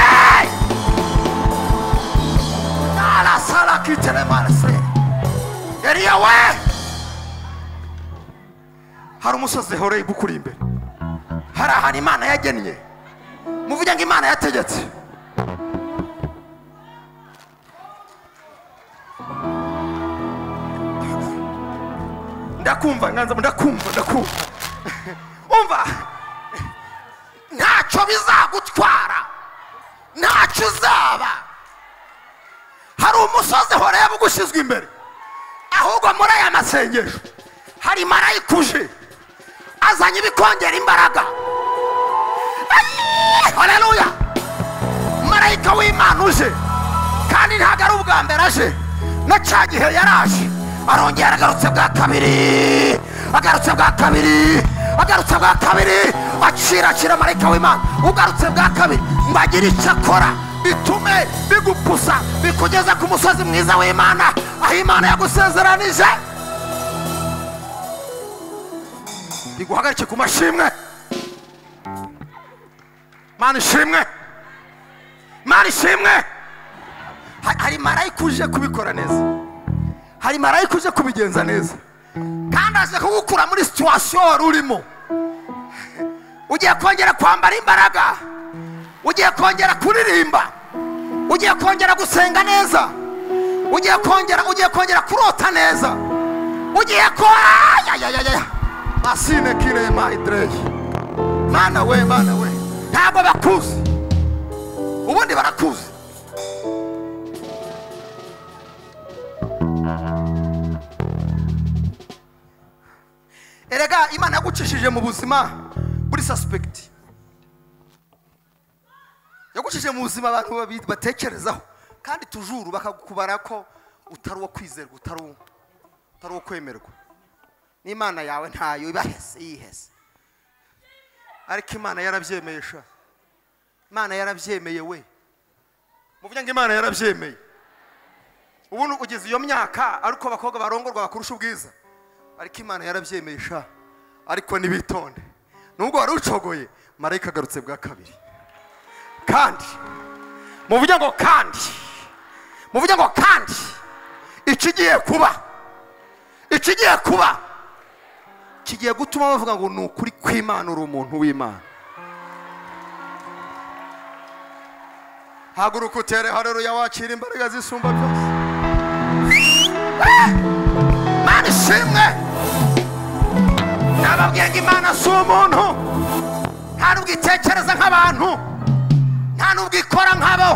narasara kiteremarase eriya we hari umusozi horeyibu ukuri imbere hari ahantu imana yagennye muvuge ngo imana yategetse ndakumva nganza ndakumva ndakumva umva ntacyo bizagutwara ntacyo uzaba hari umusozi horeba ugushyizwe imbere ahubwo muri aya masengesho hari marayika uje azanye ibikongera imbaraga hareruya marayika w'imana uje kandi ntabwo ari ubwa mbere aje na cya gihe yaraje arongera agarutse bwa kabiri agarutse bwa kabiri agarutse bwa kabiri acira acira marayika w'imana ugarutse bwa kabiri ngo agire icyo akora bitume bigupusa bikugeza ku musozi mwiza w'imana aho imana yagusezeranije biguhagarike ku mashimwe mana ishimwe mana ishimwe Ha- hari marayika uje kubikora neza hari marayika uje kubigenza neza kandi aje kugukura muri situwasiyo wari urimo ugiye kongera kwambara imbaraga ugiye kongera kuririmba ugiye kongera gusenga neza ugiye kongera ugiye kongera kurota neza ugiye kora asine kirema idereyi mana we mana we ntabwo bakuzi ubundi barakuzi erega imana yagucishije mu buzima buri sasipegiti yagucishije mu buzima abantu babi- batekerezaho kandi tujuru bakakubara ko utari uwo kwizerwa utari uwo utari uwo kwemerwa n'imana yawe ntayo ibahese yihese ariko imana yarabyemeye sha imana yarabyemeye we muvuge ngo imana yarabyemeye ubundi ugeze iyo myaka ariko abakobwa barongorwa bakurusha ubwiza ariko imana yarabyemeye sha ariko ntibitonde nubwo wari ucogoye marayika agarutse bwa kabiri kandi muvuge ngo kandi muvuge ngo kandi ikigiye kuba ikigiye kuba kigiye gutuma bavuga ngo ni ukuri kw'imana uri umuntu w'imana haguruka utere hareruya wakira imbaraga zisumba byose mana ishimwe nababwiye ngo imana si umuntu nta nubwo itekereza nk'abantu nta nubwo ikora nk'abo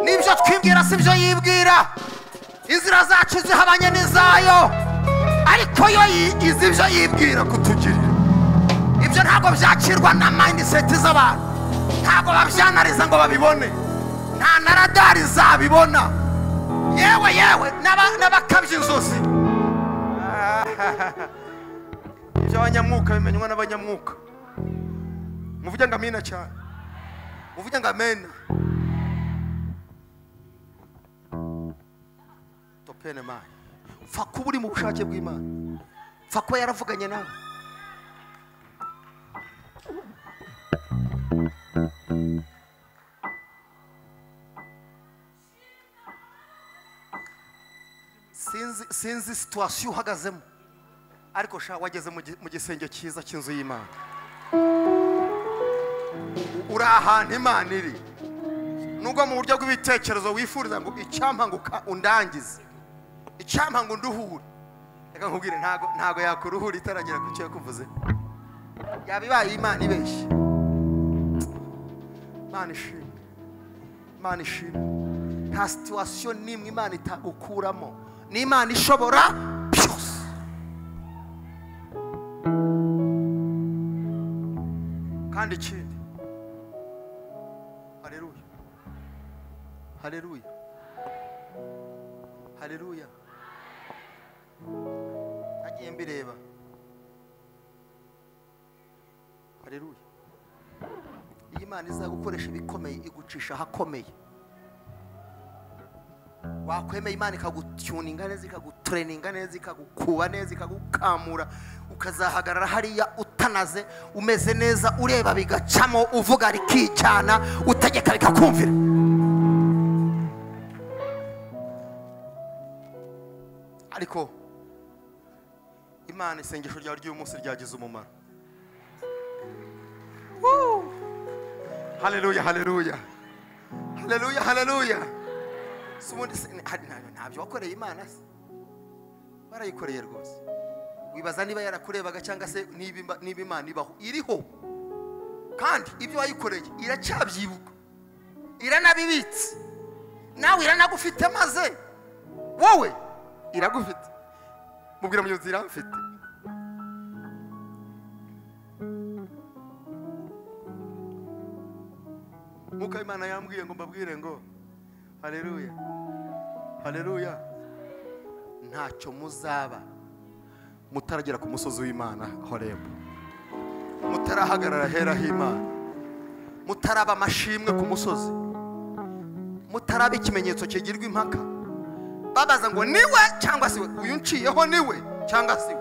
n'ibyo twibwira si byo yibwira inzira zacu zihabanye n'izayo ariko yo yi- izi ibyo yibwira kutugirira ibyo ntabwo byakirwa na mindset z'abantu ntabwo babyanariza ngo babibone nta na radari zabibona yewe yewe n'aba- n'abakabya inzozi iby'abanyamwuka bimenywa n'abanyamwuka muvuge ngo amina cyane muvuge ngo amena topene mani pfa kuba uri mu bushake bw'imana pfa kuba yaravuganye nawe sinzi sinzi situwasiyo uhagazemo ariko sha wageze mu gi- mu gisenge cyiza cy'inzu y'imana U- uri ahantu imana iri nubwo mu buryo bw'ibitekerezo wifuriza ngo icyampa ngo uka- undangize icyampa ngo nduhure reka nkubwire ntago ntago yakuruhura itaragera ku cyo yakuvuze yaba ibaye imana ibeshye imana ishimwe imana ishimwe nta situwasiyo n'imwe imana itagukuramo ni imana ishobora byose kandi ikindi hareruya hareruya hareruya nagiye mbireba hareruya iyi imana izagukoresha ibikomeye igucisha ahakomeye wakwemeye imana ikagutuninga neza ikagutureninga neza ikagukuba neza ikagukamura ukazahagarara hariya utanaze umeze neza ureba bigacamo uvuga rikicyana utegeka bikakumvira ariko imana isengesho ryawe ry'uyu munsi ryagize umumaro Woo! haleluya haleluya haleluya haleluya si ubundi se- nta- nta- ntabyo wakoreye imana se warayikoreye rwose wibaza niba yarakurebaga cyangwa se niba imba- niba imana ibaho iriho kandi ibyo wayikoreye iracyabyibuka iranabibitse nawe iranagufite maze wowe iragufite mubwira mugenzi iramfite nk'uko imana yambwiye ngo mbabwire ngo haleluya haleluya ntacyo muzaba mutaragera ku musozi w'imana horebu mutarahagarara hera h'imana mutaraba amashimwe ku musozi mutaraba ikimenyetso kigirwa impaka babaza ngo niwe cyangwa se we uyu nciyeho niwe cyangwa se we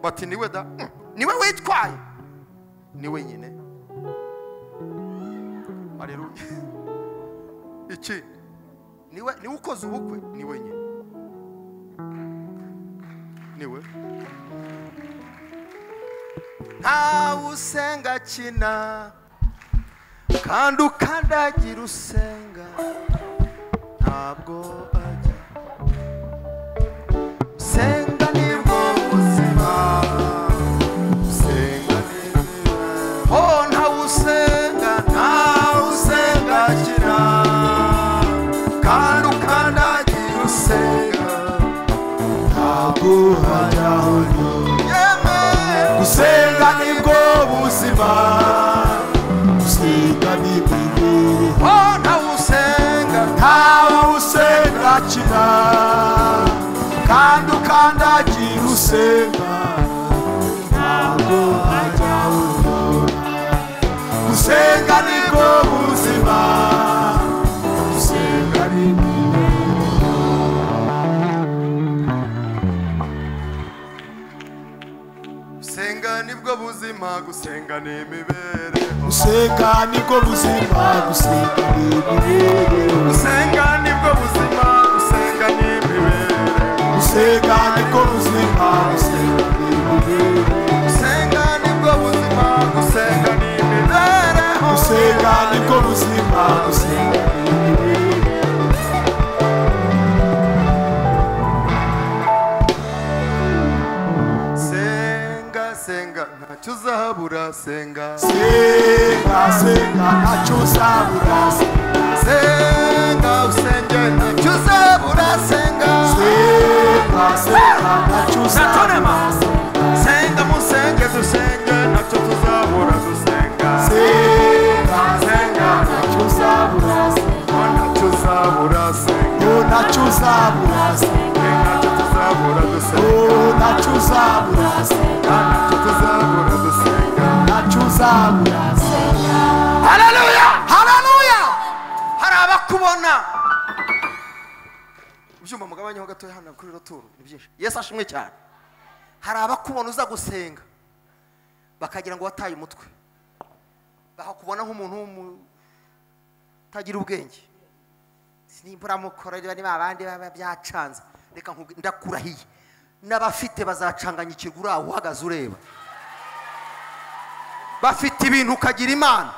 bati niwe da Mm, niwe witwaye niwe nyine haleluya iki niwe niwe ukoze ubukwe niwe nyine niwe ntawe usenga kina kandi ukandagira usenga ntabwo ajya senga nibwo buzima senga nibwo oh ntawe usenga ntawe usenga kina kandi ukandagira usenga ntabwo hajyaho yewe gusenga nibwo buzima gusenga nibwo Oh, ntawusenga ntawe usenga kina kandi ukandagira usenga ntabwo hajya ubona gusenga nibwo buzima gusenga nibwo gusenga ni imibereho gusenga nibwo buzima gusenga ni imibereho gusenga nibwo buzima gusenga ni imibereho gusenga nibwo buzima gusenga ni imibereho gusenga nibwo buzima gusenga ni imibereho gusenga nibwo buzima gusenga ni imibereho senga senga ntacyo uzahabura senga senga senga ntacyo uzabura senga usenge ntacyo uzabura senga senga senga ntacyo uzabura senga musenge dusenge ntacyo tuzabura dusenga senga senga ntacyo uzabura ntacyo uzabura senga oh ntacyo uzabura ntacyo tuzabura dusenga oh ntacyo uzabura ntacyo tuzabura dusenga ntacyo uzabura hararuya hararuya hari abakubona ubyuma mugabanyeho gatoya hano kuri ruturu ni byinshi yesu ashimwe cyane hari abakubona uza gusenga bakagira ngo wataye umutwe bakakubona nk'umuntu w'umu- utagira ubwenge nimbura mukorera niba abandi baba byacanze reka nkuge- ndakurahiye n'abafite bazacanganya ikigura aho uhagaze ureba bafite ibintu ukagira imana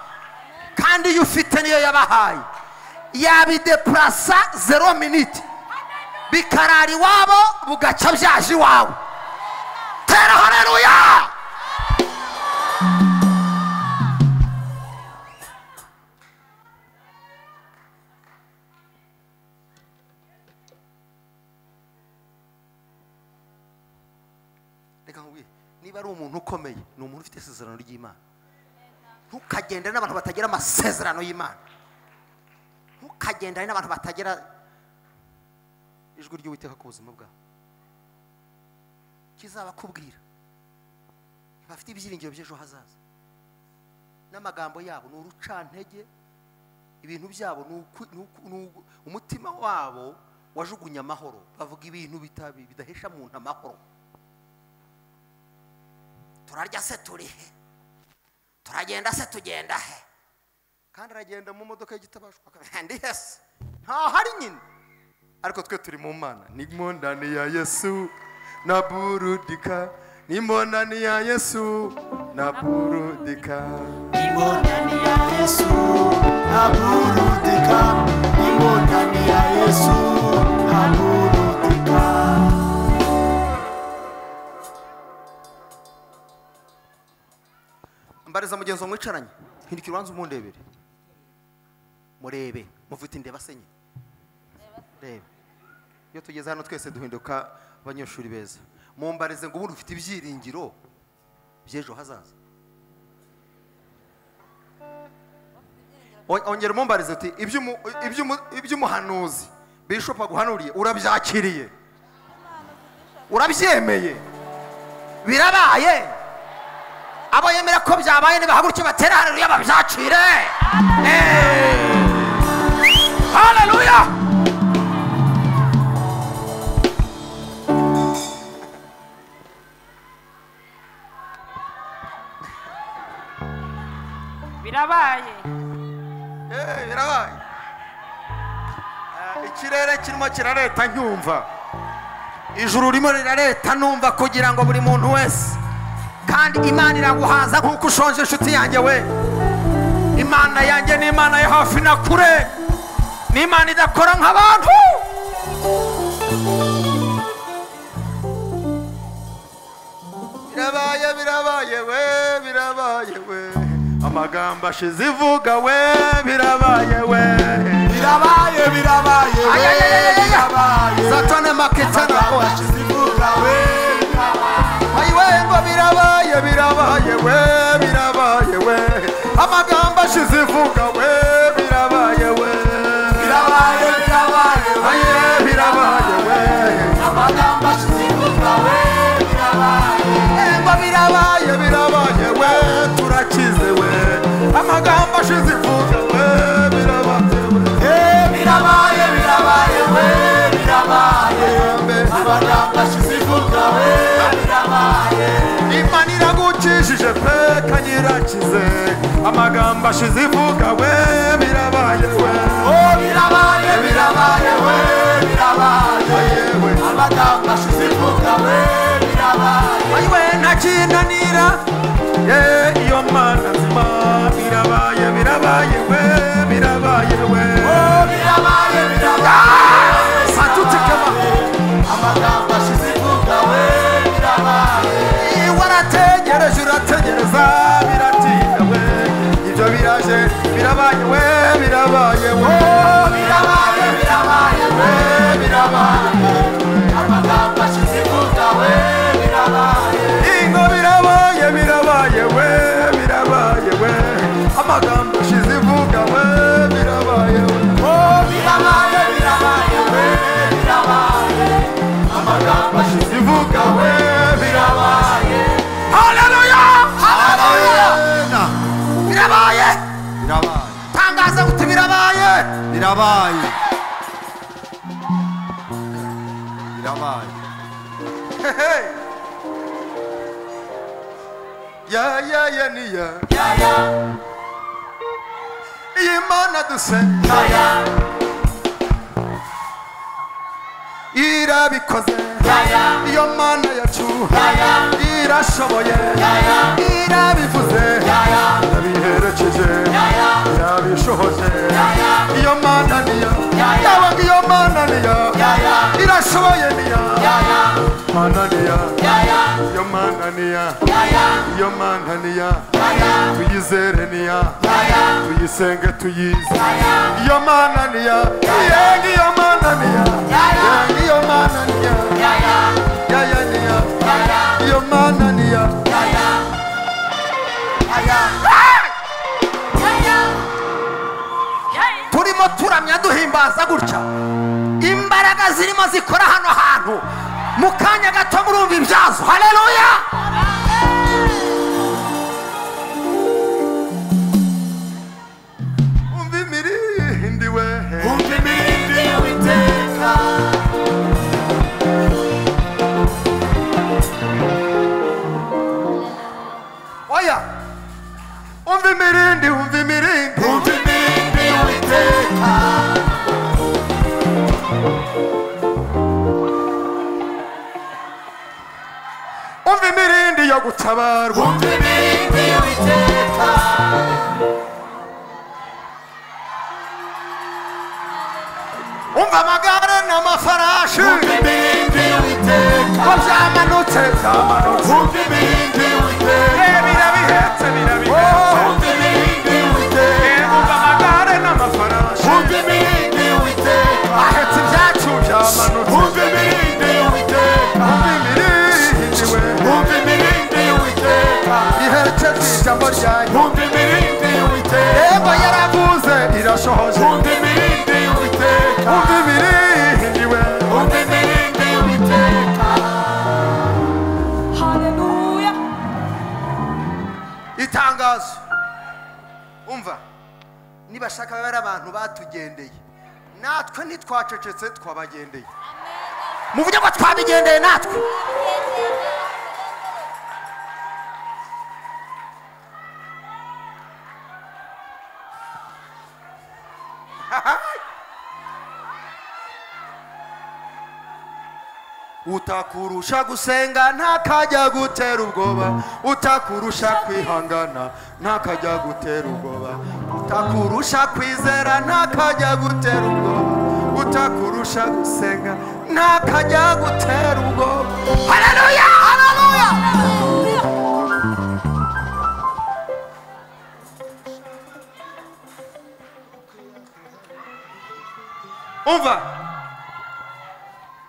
kandi iyo ufite niyo yabahaye yabidepurasa zero miniti bikarara iwabo bugacya byaje iwawe tera hareruya reka nkubwire niba ari umuntu ukomeye ni umuntu ufite isezerano ry'imana ntukagendane n'abantu batagira amasezerano y'imana ntukagendane n'abantu batagira ijwi ry'uwiteka ku buzima bwawe kizabakubwira bafite ibyiringiro by'ejo hazaza n'amagambo yabo ni urucantege ibintu byabo ni uku- ni uku- ni ugu- umutima wabo wajugunye amahoro bavuga ibintu bitabi- bidahesha muntu amahoro turarya se turi he turagenda se tugenda he kandi aragenda mu modoka y'igitabashwa akaba- ndi he se ntahari nyine ariko twe turi mu mana nimo ndani ya yesu na burudika nimo ndani ya yesu na burudika Imodani ya Yesu, naburudika. Imodani ya Yesu, naburudika. mbariza mugenzi mwicaranye hindukira ubanza umundebere murebe mufite indeba senye reba iyo tugeze hano twese duhinduka abanyeshuri beza mumbarize ngo ubundi ufite ibyiringiro by'ejo hazaza On- ongera umumbarize uti "Iby'umu- iby'umu- iby'umuhanuzi bishop aguhanuriye urabyakiriye urabyemeye birabaye abo yemera ko byabaye nibahaguruke batera hareruya babyacire hareruya birabaye birabaye Eh, ikirere kirimo kirareta nkumva ijuru ririmo rirareta numva kugira ngo buri muntu wese kandi imana iraguhaza nk'uko ushonje inshuti yanjye we imana yanjye ni imana ya hafi na kure ni imana idakora nk'abantu birabaye birabaye we birabaye we amagambo ashize ivuga we birabaye we Birabaye, birabaye, we, birabaye. satana maketana oya Amagambo ivuga, we, birabaye. ayiwe ngo birabaye birabaye we birabaye we amagambo ashize ivuga we birabaye we Birabaye, birabaye, we, aye birabaye we amagambo ashize ivuga, we, birabaye. Eh, ngo birabaye birabaye we turakize we amagambo ashize ivuga we birabaye we Eh, birabaye, birabaye, we, birabaye. Amagambo ashize ivuga, we, birabaye. imana iragukijije pe yarakize amagambo ashize ivuga we birabaye we birabaye birabaye we birabaye yewe amagambo ashize ivuga we birabaye ayiwe ntakinanira ye iyo mana nzima birabaye birabaye we birabaye we birabaye birabaye satutsikama amagambo ashize ivuga we birabaye warategereje urategereza biratinda we ibyo biraje birabaye we birabaye we birabaye birabaye we birabaye amagambo ashize ivuga we birabaye ingo birabaye birabaye we birabaye we amagambo ashize ivuga we birabaye we birabaye birabaye we birabaye amagambo ashize ivuga we birabaye birabaye haleluya Haleluya! birabaye birabaye tangaza uti birabaye birabaye birabaye Hey! ya ya ya ni ya yaya iyi mana dusenga yaya irabikoze yaya iyo mana yacuha yaya irashoboye yaya irabivuze yaya irabiherekeje yaya irabishohoje yaya iyo mana niyo Yaya. yabaga iyo mana niyo Yaya. irashoboye niyo yaya mana niyo yaya iyo mana niyo yaya iyo mana niyo yaya tuyizere niyo yaya tuyisenge tuyize yaya iyo mana niyo yenga iyo mana niyo Yaya. yenga iyo mana niyo yaya yaya niyo yaya iyo mana niyo yaya yaya yaya yaya turimo turamya duhimbaza gutya imbaraga zirimo zikora hano hantu mu kanya gato murumva ibyazo haleluya umva imirindi we umva imirindi witeka oya umva imirindi umva imirindi umva imirindi witeka umva imirindi yo gutabarwa umva imirindi witeka umva amagare n'amafarashi umva imirindi witeka ko byamanutse byamanutse umva imirindi Eh, witeka birabihetse birabihetse umva imirindi Eh, witeka umva amagare n'amafarashi umva imirindi witeka ahetse ibyacu byamanutse umva imirindi witeka umva imirindi we umva imirindi witeka iherekeza ijambo ryanyu umva imirindi witeka yego yaravuze irashohoje umva imirindi witeka umva imirindi we umva imirindi witeka haleluya itangazo umva nibashaka babe ari abantu batugendeye natwe ntitwacecetse twabagendeye mu buryo bwo twabigendeye natwe utakurusha gusenga ntakajya gutera ubwoba utakurusha kwihangana ntakajya gutera ubwoba utakurusha kwizera ntakajya gutera ubwoba utakurusha gusenga ntakajya gutera ubwoba haleluya haleluya umva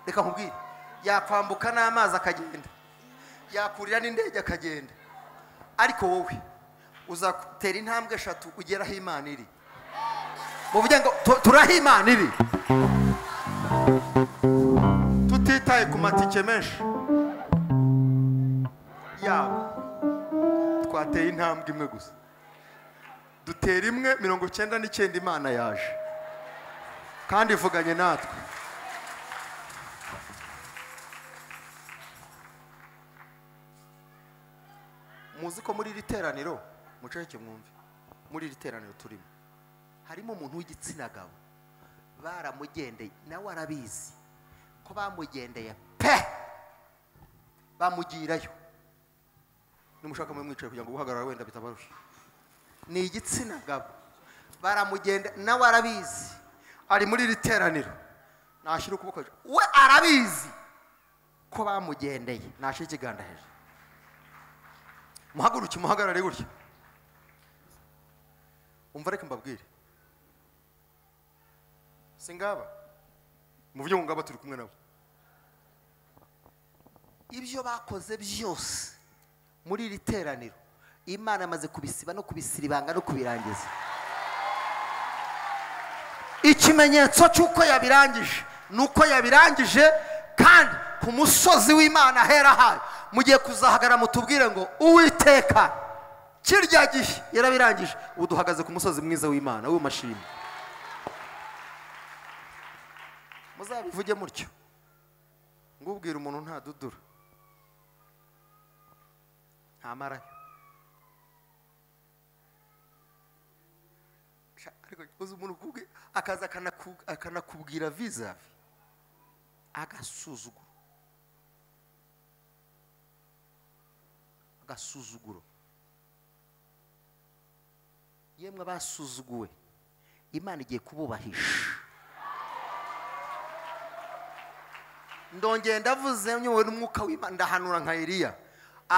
reka nkubwire yakwambuka n'amazi akagenda yakurira n'indege akagenda ariko wowe uzatera intambwe eshatu ugera aho imana iri muvuge ngo "Tu- turi aho imana iri tutitaye ku matike menshi yabo twateye intambwe imwe gusa dutera imwe mirongo icyenda n'icyenda imana yaje kandi ivuganye natwe muzi ko muri iri teraniro muceceke mwumve muri iri teraniro turimo harimo umuntu w'igitsina gabo baramugendeye nawe arabizi ko bamugendeye pe bamugirayo nimushaka mube mwicaye kugira ngo guhagarara wenda bitabarusha ni igitsina gabo baramugenda nawe arabizi ari muri iri teraniro nashyira ukuboko hejuru we arabizi ko bamugendeye nashyira ikiganza hejuru muhaguruke umuhagarare gutya umva reka mbabwire singaba mu buryo ngaba turi kumwe nabo ibyo bakoze byose muri iri teraniro imana amaze kubisiba no kubisiribanga no kubirangiza ikimenyetso cy'uko yabirangije ni uko yabirangije kandi ku musozi w'imana ahera hayo mugiye kuzahagara mutubwire ngo uwiteka kirya gihe yarabirangije ubu duhagaze ku musozi mwiza w'imana w'imashini muzabivuge mutyo ngo ubwira umuntu ntadudura ntamarayo Sha- ariko uzi umuntu ukubwi- akaza akanaku- akanakubwira vizavi agasuzuguro agasuzuguro yemwe abasuzuguwe imana igiye kububahisha ndongera ndavuze nyobowe n'umwuka w'imana ndahanura nka eliya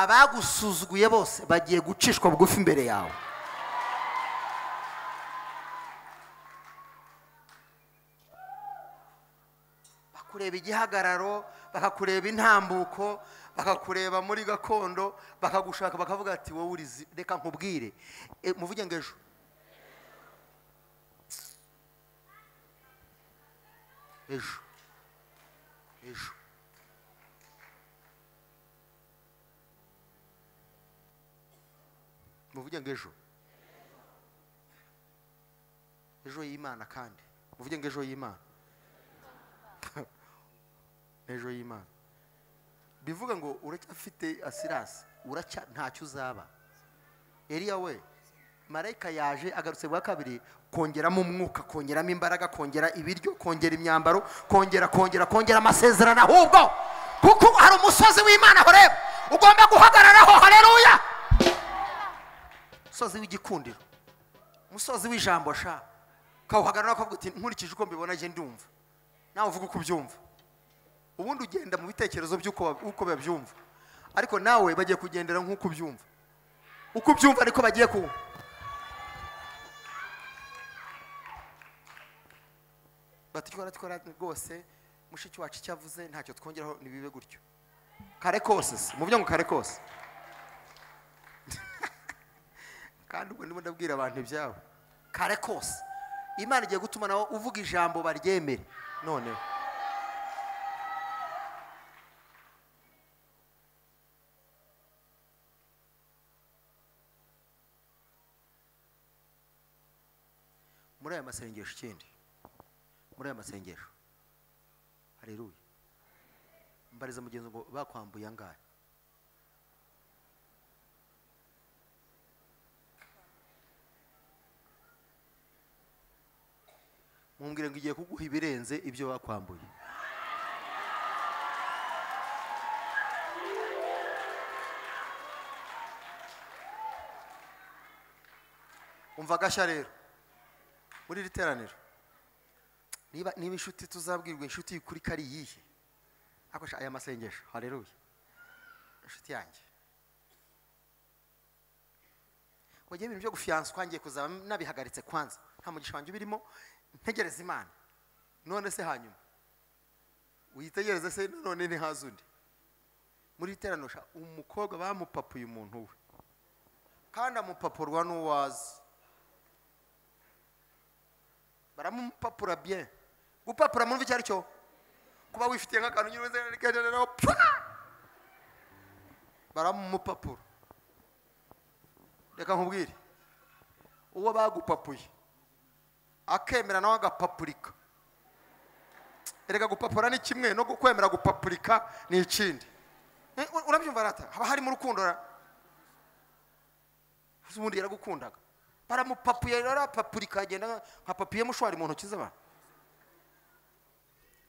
abagusuzuguye bose bagiye gucishwa bugufi imbere yawe bakureba igihagararo bakakureba intambuko bakakureba muri gakondo bakagushaka bakavuga ati wowe urizi reka nkubwire E, muvuge ngo ejo ejo ejo muvuge ngo ejo ejo y'imana kandi muvuge ngo ejo y'imana ejo y'imana bivuga ngo uracyafite asirasi uracya ntacyo uzaba eriya we marayika yaje agarutse bwa kabiri kongeramo umwuka kongeramo imbaraga kongera ibiryo kongera imyambaro kongera kongera kongera amasezerano ahubwo kuko hari umusozi w'imana horeba ugomba guhagararaho hareruya umusozi w'igikundiro umusozi w'ijambo sha ukawuhagarara ukavuga uti nkurikije uko mbibona njye ndumva nawe uvuga uko ubyumva ubundi ugenda mu bitekerezo by'uko wa- uko babyumva ariko nawe bagiye kugendera nk'uko ubyumva uko ubyumva ariko bagiye kuwumva batwara twara rwose mushiki wacu icyo avuze ntacyo twongeraho ntibibe gutyo kare kose se mu byo ngo kare kose kandi ubwo ndimo ndabwira abantu ibyabo kare kose imana igiye gutuma nawe uvuga ijambo baryemere noneho muri aya masengesho ikindi muri aya masengesho hareruye mbariza mugenzi ngo bakwambuye angahe mumbwire ngo igiye kuguha ibirenze ibyo bakwambuye umva agashya rero muri iri teraniro niba niba inshuti tuzabwirwa inshuti y'ukuri ko ari iyihe akoresha aya masengesho hareruye inshuti yanjye wagiye ibintu byo gufiyanswa ngiye kuzaba nabihagaritse kwanza nta mugisha wanjye ubirimo ntegereza imana none se hanyuma uyitegereze se none ntihaze undi muri iri teraniro sha, umukobwa bamupapuye umuntu we kandi amupapurwa n'uwazi baramupapura bien gupapura mu icyo ari cyo kuba wifitiye nk'akantu nyine umeze nk'akantu baramupapura reka nkubwire uwo bagupapuye akemera nawe agapapurika erega gupapura ni kimwe no kwemera gupapurika ni ikindi Eh, urabyumva rata haba harimo urukundo ra ubundi yaragukundaga baramupapuye arapapura ikagenda nka- nka papiye mushwari mu ntoki z'abantu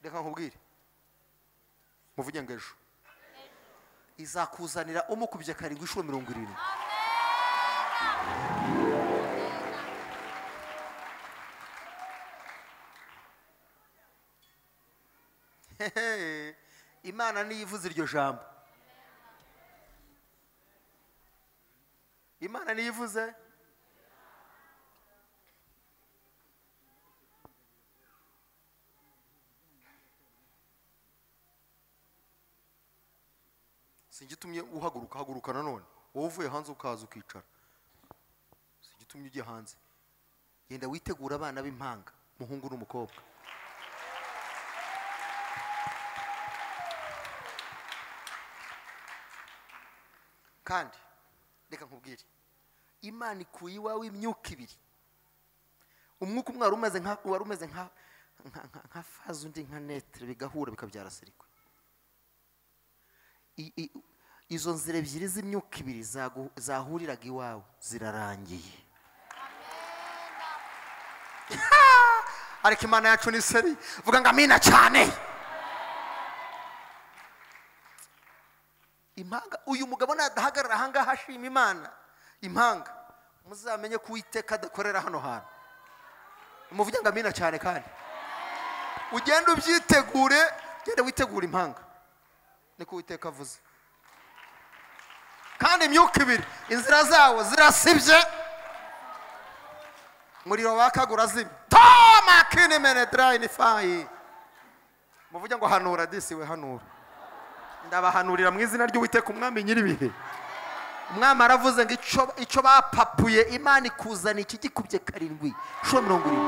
reka nkubwire muvuge ngo ejo izakuzanira umukubye karindwi inshuro mirongo irindwi Hehe, imana niyo ivuze iryo jambo imana niyo ivuze sinjya utumye uhaguruka haguruka nanone wowe uvuye hanze ukaza ukicara sinjya utumye ujya hanze genda witegura abana b'impanga umuhungu n'umukobwa kandi reka nkubwire imana ikuye iwawe imyuka ibiri umwuka umwe wari umeze nka wari umeze nka nka- nka- nka faze undi nka netere bigahura bikabyara sirikwe I- i- izo nzira ebyiri z'imyuka ibiri zagu- zahuriraga iwawe zirarangiye ariko imana yacu ni seri vuga ngo amina cyane impanga uyu mugabo nadahagarara ahangaha ashima imana impanga muzamenye ko uwiteka adakorera hano hantu muvuge ngo amina cyane kandi ugenda ubyitegure ugenda witegura impanga niko uwiteka avuze kandi imyuka ibiri inzira zawo zirasibye umuriro wakagura zimye toma kini menedurayini fayi muvuge ngo hanura disi we hanura ndabahanurira mu izina ry'uwiteka umwami nyir'ibihe umwami aravuze ngo icyo icyo bapapuye imana ikuzana iki gikubye karindwi inshuro mirongo irindwi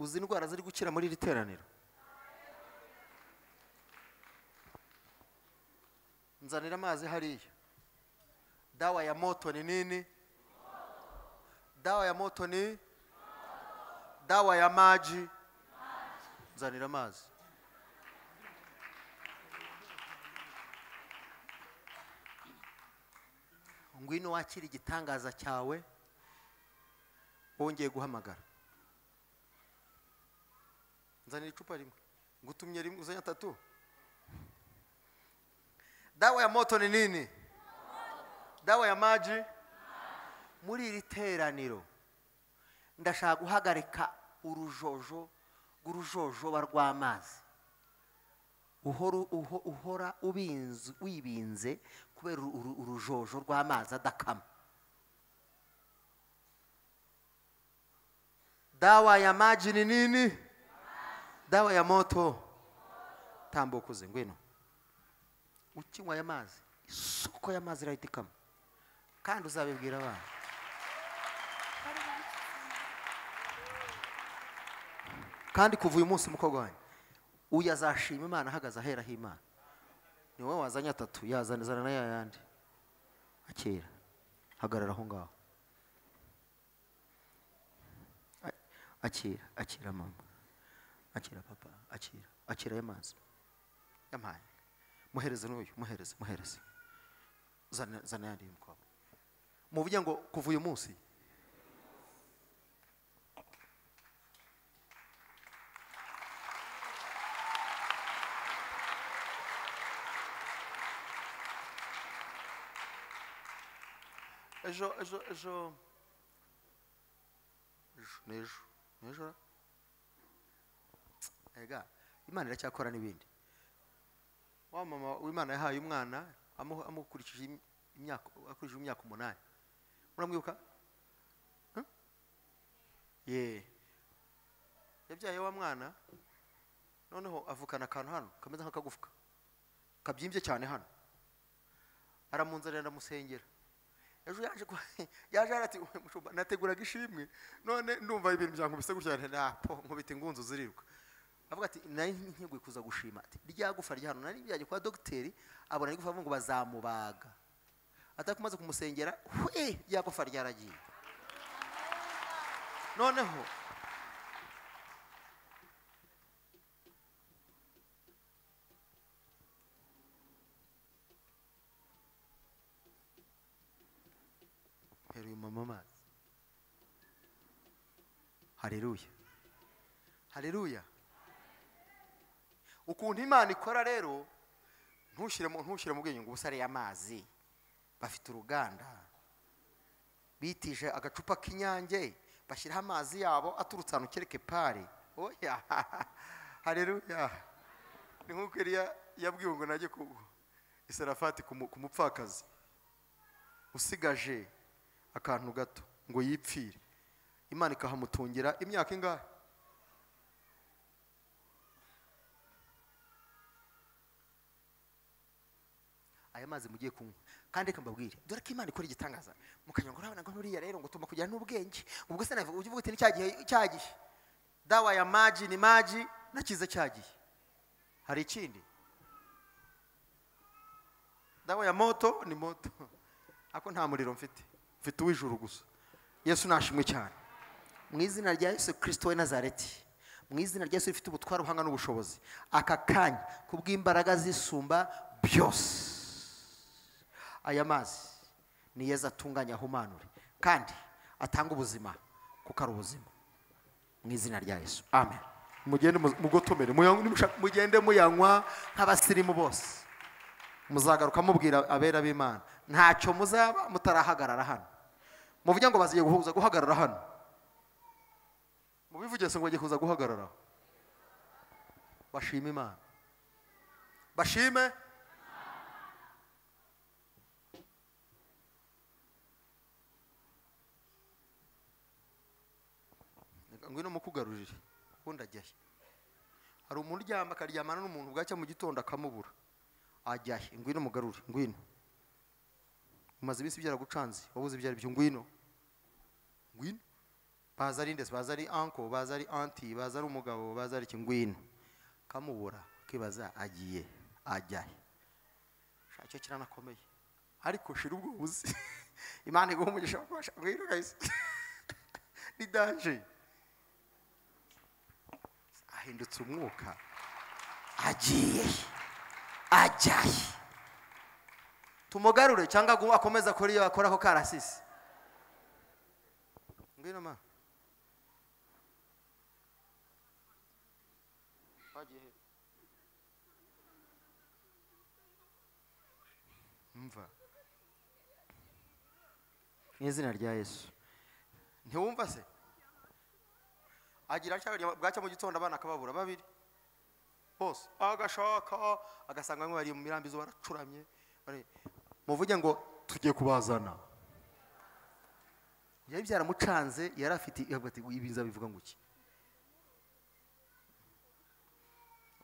uzi indwara ziri gukira muri iri teraniro nzanira amazi hariya dawa ya moto ni nini dawa ya moto ni dawa ya maji nzanira amazi ngwino wakira igitangaza cyawe wongeye guhamagara nzanira icupa rimwe ngutumye rimwe uzanye atatu dawa ya moto ni nini dawa ya maji muri iri teraniro ndashaka guhagarika urujojo rw'urujojoba rw'amazi Uhora- uho- uhora ubinz- wibinze kubera uru- uru- urujojo rw'amazi adakama dawa ya maji ni nini dawa ya moto tambuka uze ngwino ukinywa aya mazi isoko y'amazi irahita ikama kandi uzabibwira abana kandi kuva uyu munsi mukobwa wanyu uyu azashima imana ahagaze aheraho imana ni wowe wazanye atatu yazanizana na ya yandi akera hagarara aho ngaho A- akira akira mama akira papa akira akira aya mazi yampaye muhereze n'uyu muhereze muhereze zana zana yandi y'umukobwa muvuge ngo kuva uyu munsi ejo ejo ejo ejo ni ejo ni ejo ra? ega imana iracyakora n'ibindi wa mama w'imana yahaye umwana amuha- amukurikije im- imyaka akurikije imyaka umunani muramwibuka Huh? ye yabyaye wa mwana noneho avukana akantu hano kameze nk'akagufuka kabyimbye cyane hano aramunzanira ndamusengera ejo yaje kwa- yaje arati "Mushumba, nateguraga ishimwe none ndumva ibintu byankubise gutya nti napo nkubita ingunzu ziriruka avuga ati nari nteguye kuza gushima ati rya gufa rya hano nari byajya kwa dogiteri abona ari gufa avuga ngo bazamubaga atakumaze kumusengera hwe rya gufa ryaragiye noneho ubuzima mu mazi hareruya hareruya ukuntu imana ikora rero ntushyire mu ntushyire mu bwenge ngo ubusare y'amazi bafite uruganda bitije agacupa k'inyange bashyiraho amazi yabo aturutse ahantu kereke pare oya hareruya ni nk'uko Eliya yabwiwe ngo najye ku iserafati ku mu- ku mupfakazi usigaje akantu gato ngo yipfire imana ikahamutungira imyaka ingahe aya mazi mugiye kunywa kandi reka mbabwire dore ko imana ikora igitangaza mukanyura ngo urabona ngo nuriya rero ngo tuma kujyana n'ubwenge ubwo se navuga ujya uvuga uti ni cya gihe cya gihe dawa ya maji ni maji nakize cya gihe hari ikindi dawa ya moto ni moto ako nta muriro mfite mfite uw'ijuru gusa yesu nashimwe cyane mu izina rya yesu kirisito we nazareti mu izina rya yesu rifite ubutware ubuhanga n'ubushobozi aka kanya kubw'imbaraga zisumba byose aya mazi ni yeza atunganya ahumanure kandi atanga ubuzima kuko ari ubuzima mu izina rya yesu amen mugende mu- mugotomere muyanywe- nimushaka- mugende muyanywa nk'abasirimu bose muzagaruka mubwira abera b'imana ntacyo muzaba mutarahagarara hano muvuge ngo baziye guhuza guhagarara hano mubivuge se ngo bagiye kuza guhagarara aho. bashime imana bashime ngwino mukugarurire ubundi ajyahe hari umuntu uryama akaryamana n'umuntu bwacya mu gitondo akamubura ajyahe ngwino mugarure ngwino umaze iminsi byaragucanze wabuze ibyo ari byo ngwino ngwino baza ari ndetse baza ari anko baza ari anti baza ari umugabo baza ari iki ngwino kamubura kibaza agiye ajyahe shaka icyo kiranakomeye ariko shira ubwo buzi imana iguha umugisha wo kubasha ngwino guys ni danger ahindutse umwuka agiye ajyaye tumugarure cyangwa ngo akomeze akore iyo akora ako karasisi ngwino ma Wagiye he? mva mu izina rya yesu ntiwumva se agira atya bwacya mu gitondo abana akababura babiri bose agashaka agasanga bamwe bari mu mirambi izuba baracuramye bari- muvuge ngo tugiye kubazana yari byaramucanze yari afite avuga ati ibi nzabivuga ngo iki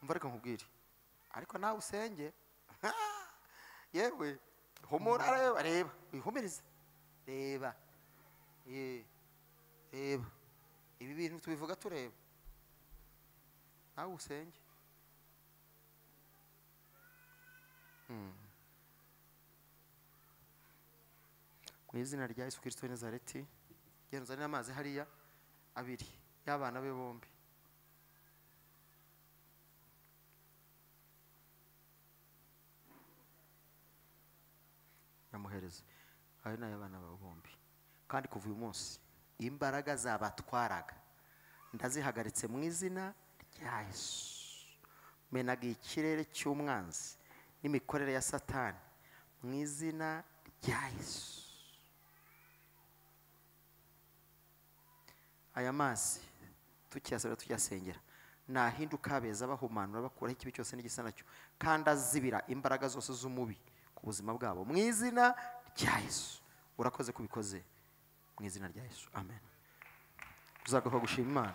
mva reka nkubwire ariko nawe usenge yewe humura reba reba wihumirize reba ye reba ibi bintu tubivuga tureba nawe usenge Mm. mu izina rya yesu kirisito w'i nazareti genda uzane n'amazi hariya abiri y'abana be bombi nyamuhereze ayo ni ay'abana bawe bombi kandi kuva uyu munsi imbaraga zabatwaraga ndazihagaritse mu izina rya yesu menaga ikirere cy'umwanzi n'imikorere ya satani mu izina rya yesu aya mazi tukiyasabira tukiyasengera nahinduka abeza bahumanura bakuraho ikibi cyose n'igisa nacyo kandi azibira imbaraga zose z'umubi ku buzima bwabo mu izina rya yesu urakoze kubikoze mu izina rya yesu amen uzagaruka gushima imana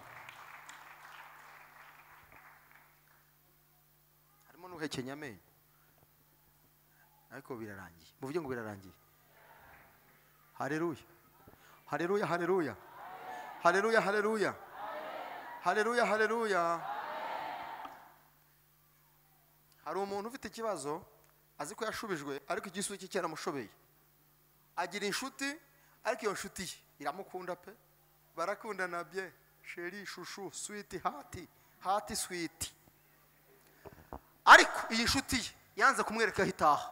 harimo n'uhekenya amenyo ariko birarangiye muvuge ngo birarangiye hareruya hareruya hareruya hareruya hareruya hareruya hareruya hari umuntu ufite ikibazo azi ko yashubijwe ariko igisubizo cye cyaramushobeye agira inshuti ariko iyo nshuti ye iramukunda pe barakundana bye sheri shushu switi hati hati switi ariko iyi nshuti ye yanze kumwereka aho itaha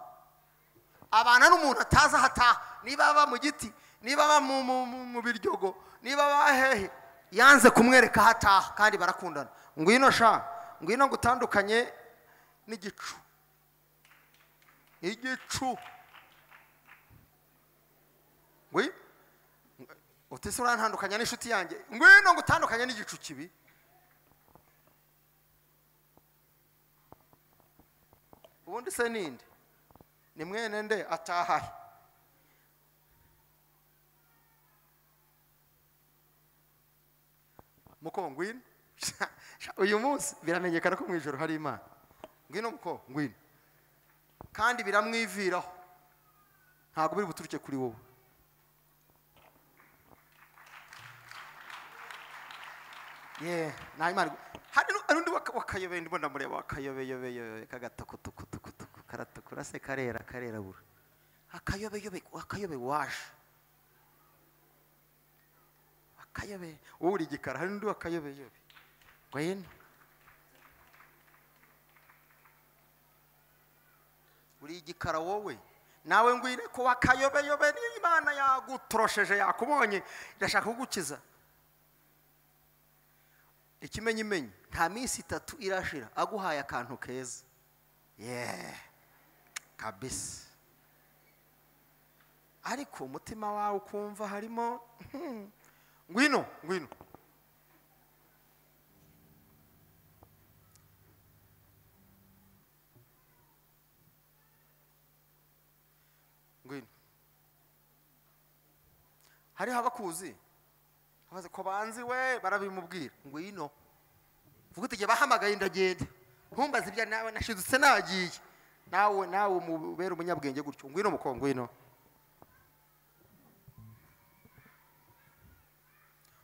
abana n'umuntu atazi aho ataha niba aba mu giti niba aba mu- mu- mu- mu biryogo niba aba hehe yanze kumwereka aho ataha kandi barakundana ngwino sha ngwino ngutandukanye n'igicu igicu ngwi utese urantandukanya n'inshuti yanjye ngwino ngutandukanye n'igicu kibi ubundi se ninde ni mwene nde atahahe muko ngwino Sha, uyu munsi biramenyekana ko mu ijoro hari imana ngwino muko ngwino kandi biramwiviraho ntabwo biri buturuke kuri wowe ye nta imana hari nu- hari undi waka- wakayobeye ndimo ndamureba wakayobeyobeyobe kagatokotokotokotoku karatukura se karera karerabura akayobeyobe akayobe waje akayobe wowe uri igikara hari undi wakayobeyobe ngwino uri igikara wowe nawe ngwire ko wakayobeyobe niyo imana yagutorosheje yakubonye irashaka kugukiza ikimenyimenyi nta minsi itatu irashira aguhaye akantu keza yeee kabisi ariko umutima wawe ukumva harimo "Hmm, ngwino ngwino ngwino hariho abakuzi abaze ko banzi we barabimubwira ngwino vuga uti jye bahamagaye ndagenda ntumbaze ibya nawe nashidutse nagiye nawe nawe umubere umunyabwenge gutyo ngwino muko ngwino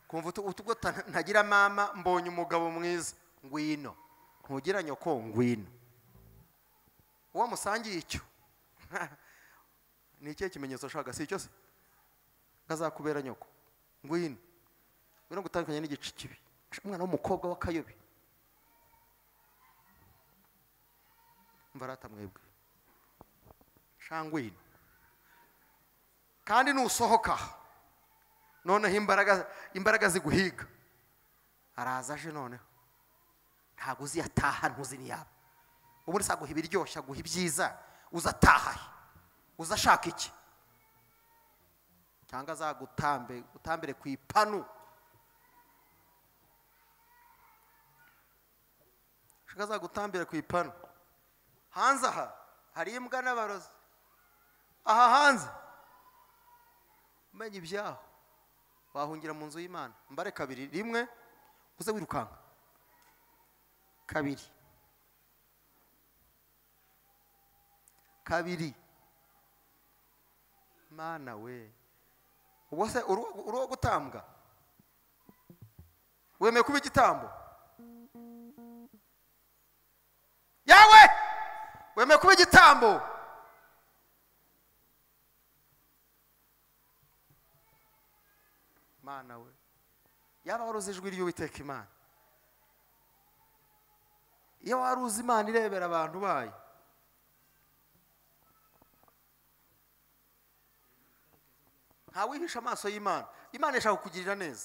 kumva utu- utu- ubwo ta- ntagira mama mbonye umugabo mwiza ngwino ntugira nyoko ngwino uwo musangiye icyo ni ikihe kimenyetso ushaka si icyo se kazakubera nyoko ngwino ngwino gutandukanya n'igice kibi umwana w'umukobwa w'akayobe mva rata mwebwe shangwino kandi nusohoka noneho imbaraga imbaraga ziguhiga araza aje noneho ntabwo uzi yataha ntuzi n'iyaba ubundi se aguha ibiryoshye aguha ibyiza uza atahahe uza ashaka iki cyangwa azagutambe utambire ku ipanu ashaka azagutambire ku ipanu hanze aha hari imbwa n'abarozi aha hanze umenya ibyaho wahungira mu nzu y'imana mbare kabiri rimwe uze wirukanka kabiri kabiri mana we ubwo se uri uwo- uri uwo gutambwa wemeye kuba igitambo yawe wemeye kuba igitambo mana we yaba wari uzi ijwi ry'uwiteka imana iyo wari uzi imana irebera abantu bayo ntawihisha amaso y'imana imana ishaka kukugirira neza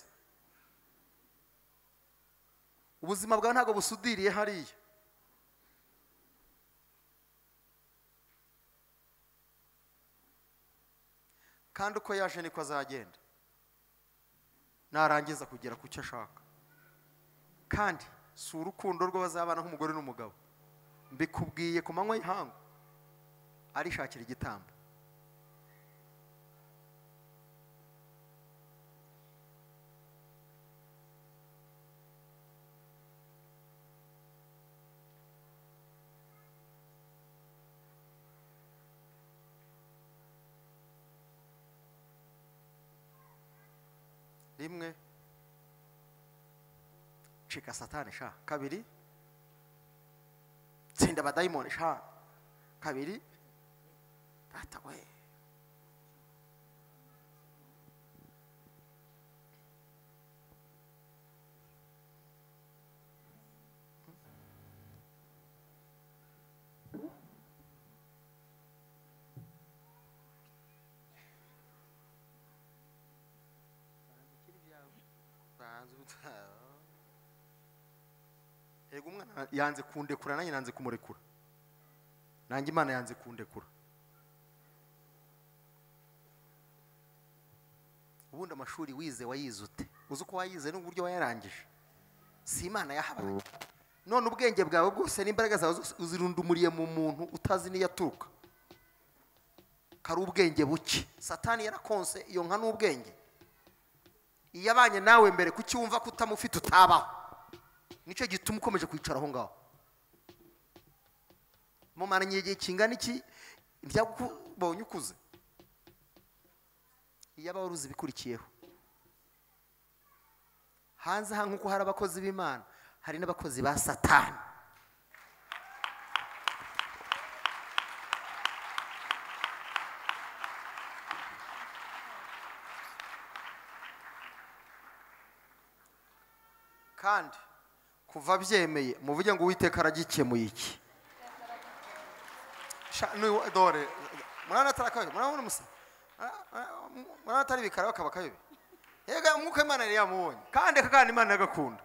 ubuzima bwawe ntabwo busudiriye hariya kandi uko yaje niko azagenda narangiza kugera ku cyo ashaka kandi si urukundo rwo bazabana nk'umugore n'umugabo mbikubwiye ku manywa y'ihangu arishakira igitambo rimwe cika satani sha kabiri tsinda abadayimoni sha kabiri data we yego umwana yanze kundekura nanjye nanze kumurekura nanjye imana yanze kundekura ubundi amashuri wize wayize ute uzi uko wayize n'uburyo wayarangije si imana yahabaye none ubwenge bwawe bwose n'imbaraga zawe zose uzirundumuriye mu muntu utazi n'iyo aturuka kari ubwenge buke satani yarakonse iyo nka ni ubwenge iyo abanye nawe mbere kuki wumva ko utamufite utabaho nicyo gituma ukomeje kwicara aho ngaho mumaranye igihe kingana iki ryakubonye ukuze iyo aba wari uzi ibikurikiyeho hanze aha nk'uko hari abakozi b'imana hari n'abakozi ba satani kandi kuva byemeye muvuge ngo uwiteka aragikemuye iki Sha, n'uyu- dore murabona atari akayobe murabona umusa murabona atari ibikara bakaba akayobe yega umwuka w'imana yari yamubonye kandi kandi imana yagakunda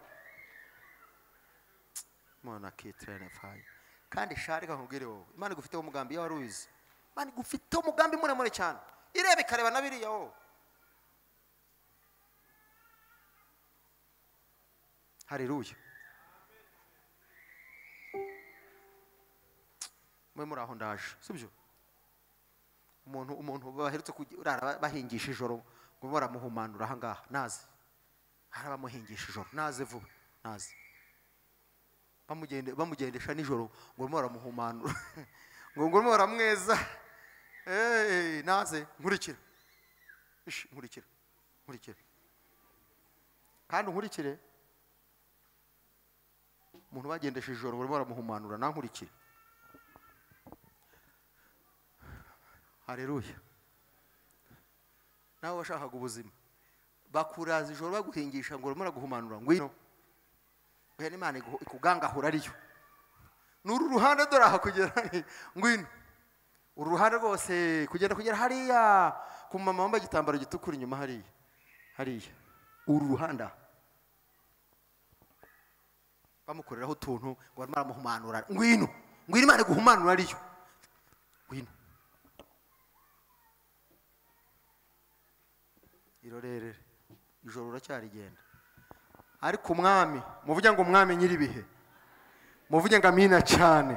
umuntu akitirane fayi kandi sha reka nkubwire wowe imana igufiteho umugambi iyo wari ubizi imana igufiteho umugambi muremure cyane ireba ikareba na biriya wowe hareruye mwe muri aho ndaje sibyo umuntu umuntu baherutse kurara bahingisha ijoro ngo baramuhumanura aha ngaha naze hari abamuhingisha ijoro naze vuba naze bamugende bamugendesha nijoro ngo barimo baramuhumanura ngo ngo barimo baramweza Eh, naze nkurikira Ish, nkurikira nkurikira kandi unkurikire umuntu bagendesha ijoro barimo baramuhumanura nankurikire hareruya nawe washakaga ubuzima bakuraza ijoro baguhingisha ngo urimo uraguhumanura ngwino oya n'imana iguho- ikugangahura ariyo ni uru ruhande dore aha kugera ngwino uru ruhande rwose kugenda kugera hariya ku mama wambaye igitambaro gitukura inyuma hariya hariya uru ruhande aha bamukoreraho utuntu ngo barimo baramuhumanura ngwino ngwino imana iguhumanura ariyo ngwino irorerere ijoro uracyarigenda ariko umwami muvuge ngo umwami nyir'ibihe muvuge ngo amina cyane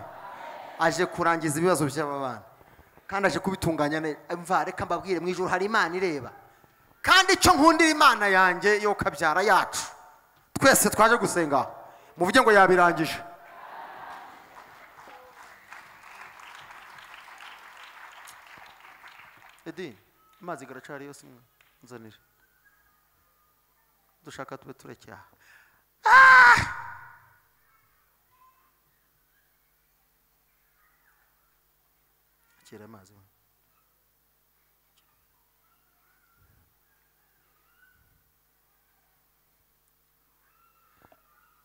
aje kurangiza ibibazo by'aba bana kandi aje kubitunganya neza mva reka mbabwire mu ijoro hari imana ireba kandi icyo nkundira imana yanjye yo kabyara yacu twese twaje gusenga aho muvuge ngo yabirangije edini amazi garacari yose mwe nzanira dushaka tube turekeye aha Ah! akira amazi mwe.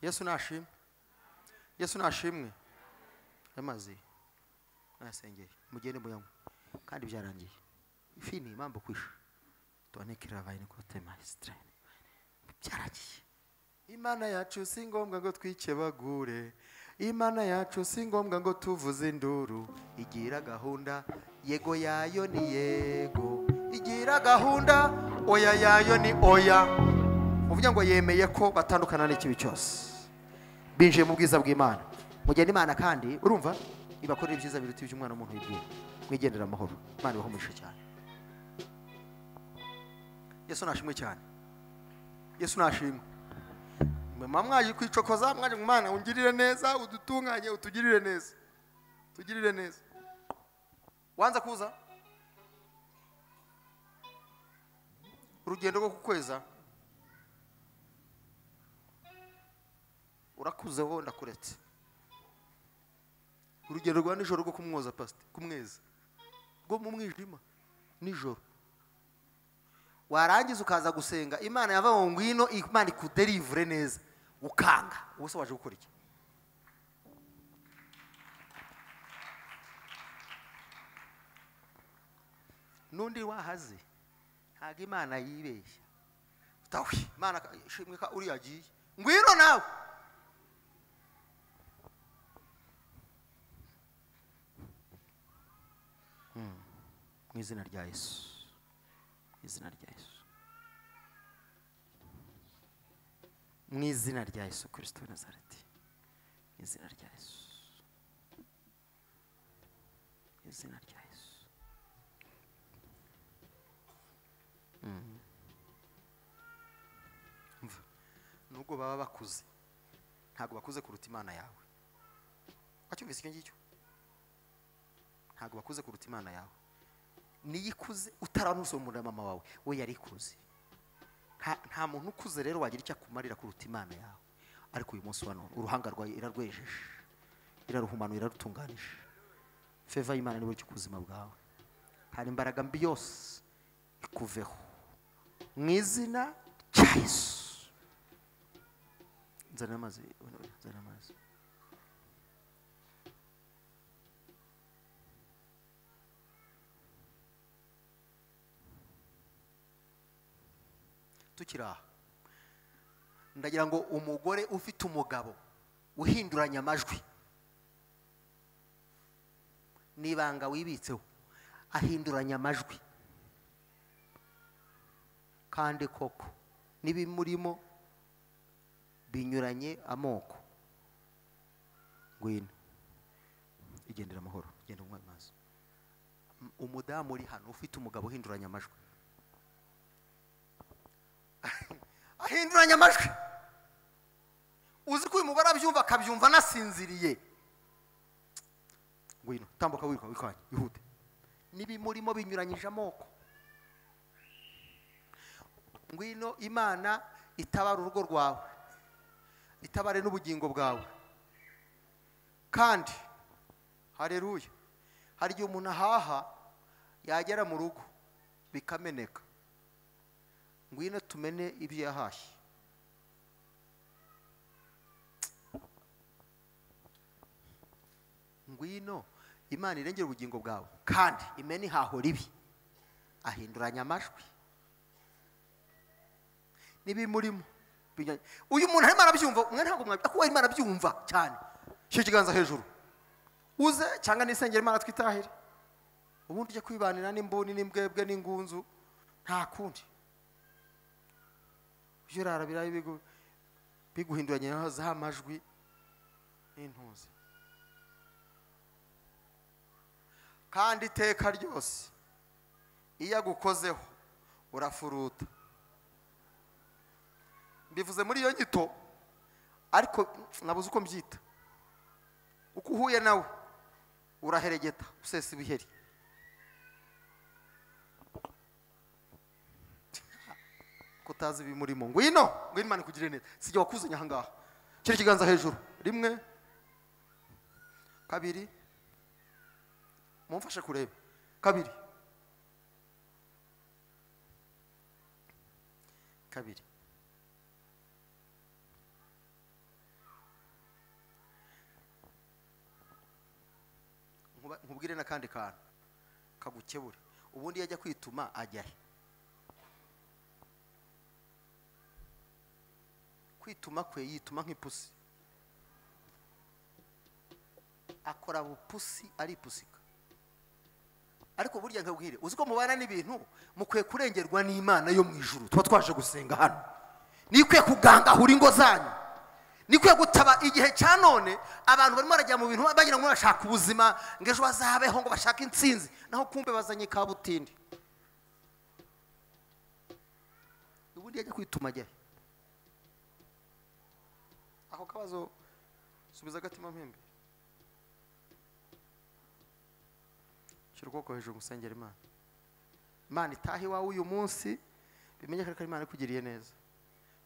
yesu nashimwe yesu nashimwe amazi nasengeye mugende muyanywe kandi byarangiye ifi ni impamvu kwisha tuanekera vayini kote maisitirayini byaragiye imana yacu si ngombwa ngo twikebagure imana yacu si ngombwa ngo tuvuze induru igira gahunda yego yayo ni yego igira gahunda oya yayo ni oya uvuga ngo yemeye ko batandukana n'ikibi cyose binjiye mu bwiza bw'imana mugena imana kandi urumva ibakorera ibyiza biruta iby'umwana w'umuntu yibwira mwigendera amahoro imana ibaho umugisha cyane yesu nashimwe cyane yesu nashimwe mama mwaje kwicokoza mwaje ngo imana ungirire neza udutunganye utugirire neza tugirire neza wanza kuza urugendo rwo kukweza urakuze wowe ndakuretse urugendo rwa nijoro rwo kumwoza pasite kumweza rwo mu mwijima nijoro warangiza ukaza gusenga imana yava ngo ngwino imana ikuderivure neza ukanga ubu se waje gukora iki n'undi wahaze ntabwo imana yibeshya tawe imana ishimwe ka uriya agiye ngwino nawe mu izina rya yesu mu izina rya yesu mu izina rya yesu kirisito w'i nazareti mu izina rya yesu mu izina rya yesu Mm. nubwo baba bakuze ntabwo bakuze kuruta imana yawe wacyumvise icyo ngicyo ntabwo bakuze kuruta imana yawe niyo ikuze utaranusobanurira mama wawe we yari ikuze nta nta muntu ukuze rero wagira icyo akumarira kuruta imana yawe ariko uyu munsi wa none uruhanga rwawe irarwejeje iraruhumanuye irarutunganije feva y'imana niwe cyo ubuzima bwawe hari imbaraga mbi yose ikuveho mu izina rya yesu nzana amazi nzana amazi tukiri aha ndagira ngo umugore ufite umugabo uhinduranya amajwi n'ibanga wibitseho ahinduranya amajwi kandi koko n'ibimurimo binyuranye amoko ngwino igendera amahoro genda unywe amazi M- umudamu uri hano ufite umugabo uhinduranya amajwi ahinduranya amajwi uzi ko uyu mugore abyumva akabyumva anasinziriye ngwino tambuka wiruka wikanya ihute n'ibimurimo binyuranyije amoko ngwino imana itabara urugo rwawe itabare n'ubugingo bwawe kandi hareruya hari igihe umuntu ahaha yagera mu rugo bikameneka ngwino tumene ibyo yahashye ngwino imana irengera ubugingo bwawe kandi imena ihaho ribi ahinduranya amajwi n'ibimurimo binyuranye. uyu muntu arimo arabyumva mwe ntabwo mwabyo kuko arimo arabyumva cyane shyira ikiganza hejuru uze cyangwa n'isengero imana twitahire ubundi ujya kwibanira n'imbuni n'imbwebwe n'ingunzu nta kundi ujye urarabira ibigo biguhinduranye na za majwi n'intuzi kandi iteka ryose iyo agukozeho urafuruta mbivuze muri iyo nyito ariko nabuze uko mbyita uko uhuye nawe uraheregeta usesa ibiheri ko utazi ibimurimo ngwino ngwino imana ikugirire neza sijya wakuzanye aha ngaha shyira ikiganza hejuru rimwe kabiri mumfashe kureba kabiri kabiri Nkuba- nkubwire n'akandi kantu kagukebura ubundi iyo ajya kwituma ajya he kwituma kwe yituma nk'ipusi akora bupusi aripusika ariko burya nkabwire uzi ko mubana n'ibintu mukwiye kurengerwa n'imana yo mu ijuru tuba twaje gusenga hano nikwiye kugangahura ingo zanyu nikwiye gutaba igihe cya none abantu barimo barajya mu bintu bagira ngo bashaka ubuzima ngo ejo bazabeho ngo bashake intsinzi naho kumbe bazanye kabutindi ubundi yajya kwituma ajya he? ako kabazo subiza agatima mo imbere shyira ukuboko hejuru gusengera imana imana itaha iwawe uyu munsi bimenyekane ko imana ikugiriye neza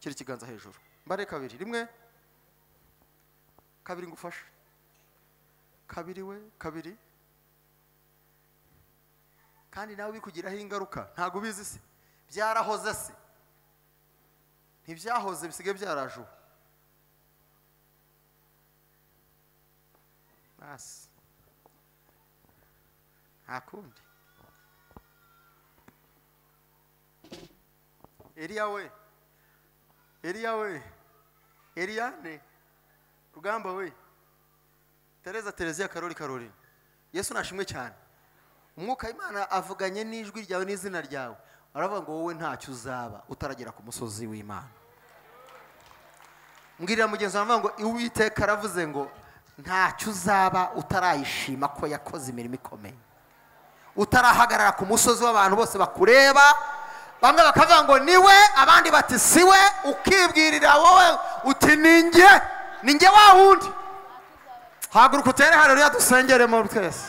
shyira ikiganza hejuru mbare kabiri rimwe kabiri ngufashe kabiri we kabiri kandi nawe bikugiraho ingaruka ntabwo ubizi se byarahoze se ntibyahoze bisigaye byaraje ubu basi nta kundi eriya we eriya we eriyane rugamba we tereza tereziya karori karori yesu nashimwe cyane umwuka w'imana avuganye n'ijwi ryawe n'izina ryawe aravuga ngo wowe ntacyo uzaba utaragera ku musozi w'imana mbwirira mugenzi wawe ngo uwiteka aravuze ngo ntacyo uzaba utarayishima ko yakoze imirimo ikomeye utarahagarara ku musozi w'abantu bose bakureba bamwe bakavuga ngo ni we abandi bati si we ukibwirira wowe uti ni njye ni njye wa wundi haguruka utere hano dusengeremo twese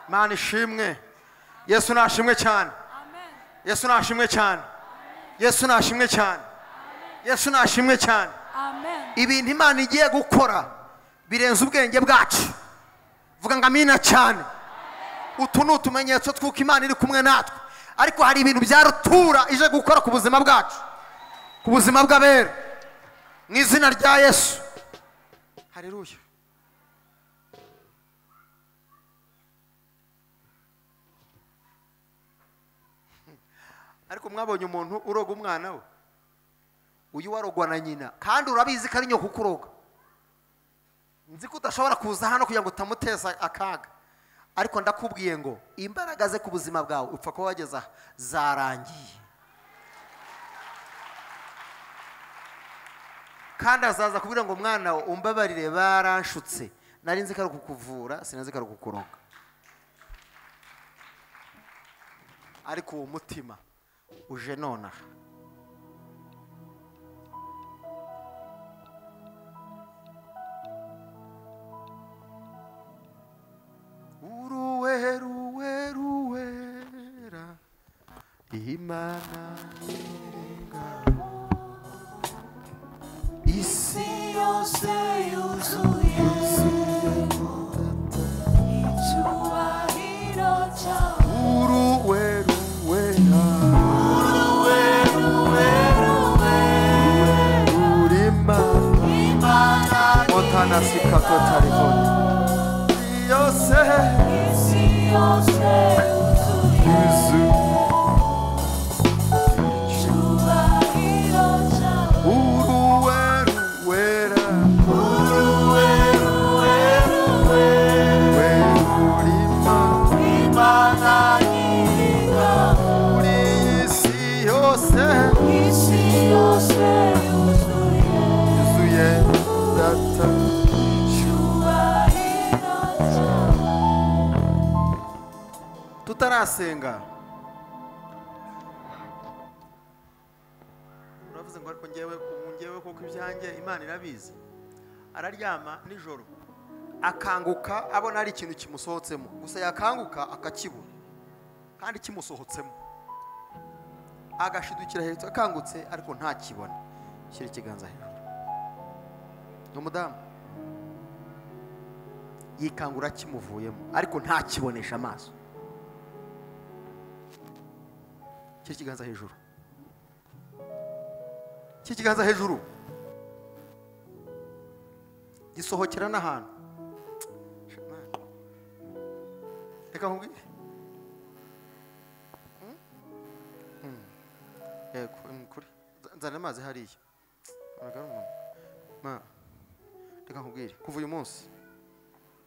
mana ishimwe yesu nashimwe cyane yesu nashimwe cyane yesu nashimwe cyane yesu nashimwe cyane ibintu imana igiye gukora birenze ubwenge bwacu vuga ngo amina cyane utu ni utumenyetso tw'uko imana iri kumwe natwe ariko hari ibintu bya rutura ije gukora ku buzima bwacu ku buzima bw'abera mu izina rya yesu hareruye ariko mwabonye umuntu uroga umwana we uyu warogwa na nyina kandi urabizi ko ari nyoko ukuroga nzi ko udashobora kuza hano kugira ngo utamuteza akaga ariko ndakubwiye ngo imbaraga ze ku buzima bwawe upfa kuba wageza zarangiye kandi azaza kubwira ngo mwana umbabarire baranshutse nari nzi ko ari ukukuvura sinzi ko ari ukukuronga ariko uwo mutima uje nonaha uruwe ruwe ruwera imana nyir'ingabo isi yose yuzuye icyubahiro cyawe uruwe ruwera urima otanasika totaribona yose isi yose yuzuye icyubahiro cyawe uruwe ruwera we urima muri isi yose isi yose yuzuye yuzuye data icyubahiro cyawe tutarasenga uravuze ngo ariko ngewe ubu ngewe kuko ibyanjye imana irabizi araryama nijoro akanguka abona hari ikintu kimusohotsemo gusa yakanguka akakibura kandi kimusohotsemo agashidukira hejuru akangutse ariko ntakibona shyira ikiganza hejuru ni umudamu yikangura kimuvuyemo ariko ntakibonesha amaso Shyira ikiganza hejuru Shyira ikiganza hejuru gisohokera n'ahantu Shemana. reka nkubwire Hmm? Hmm. yego hmm, kuri Nza- nzana amazi hariya Ntabwo ari umuntu. Ma, reka nkubwire kuva uyu munsi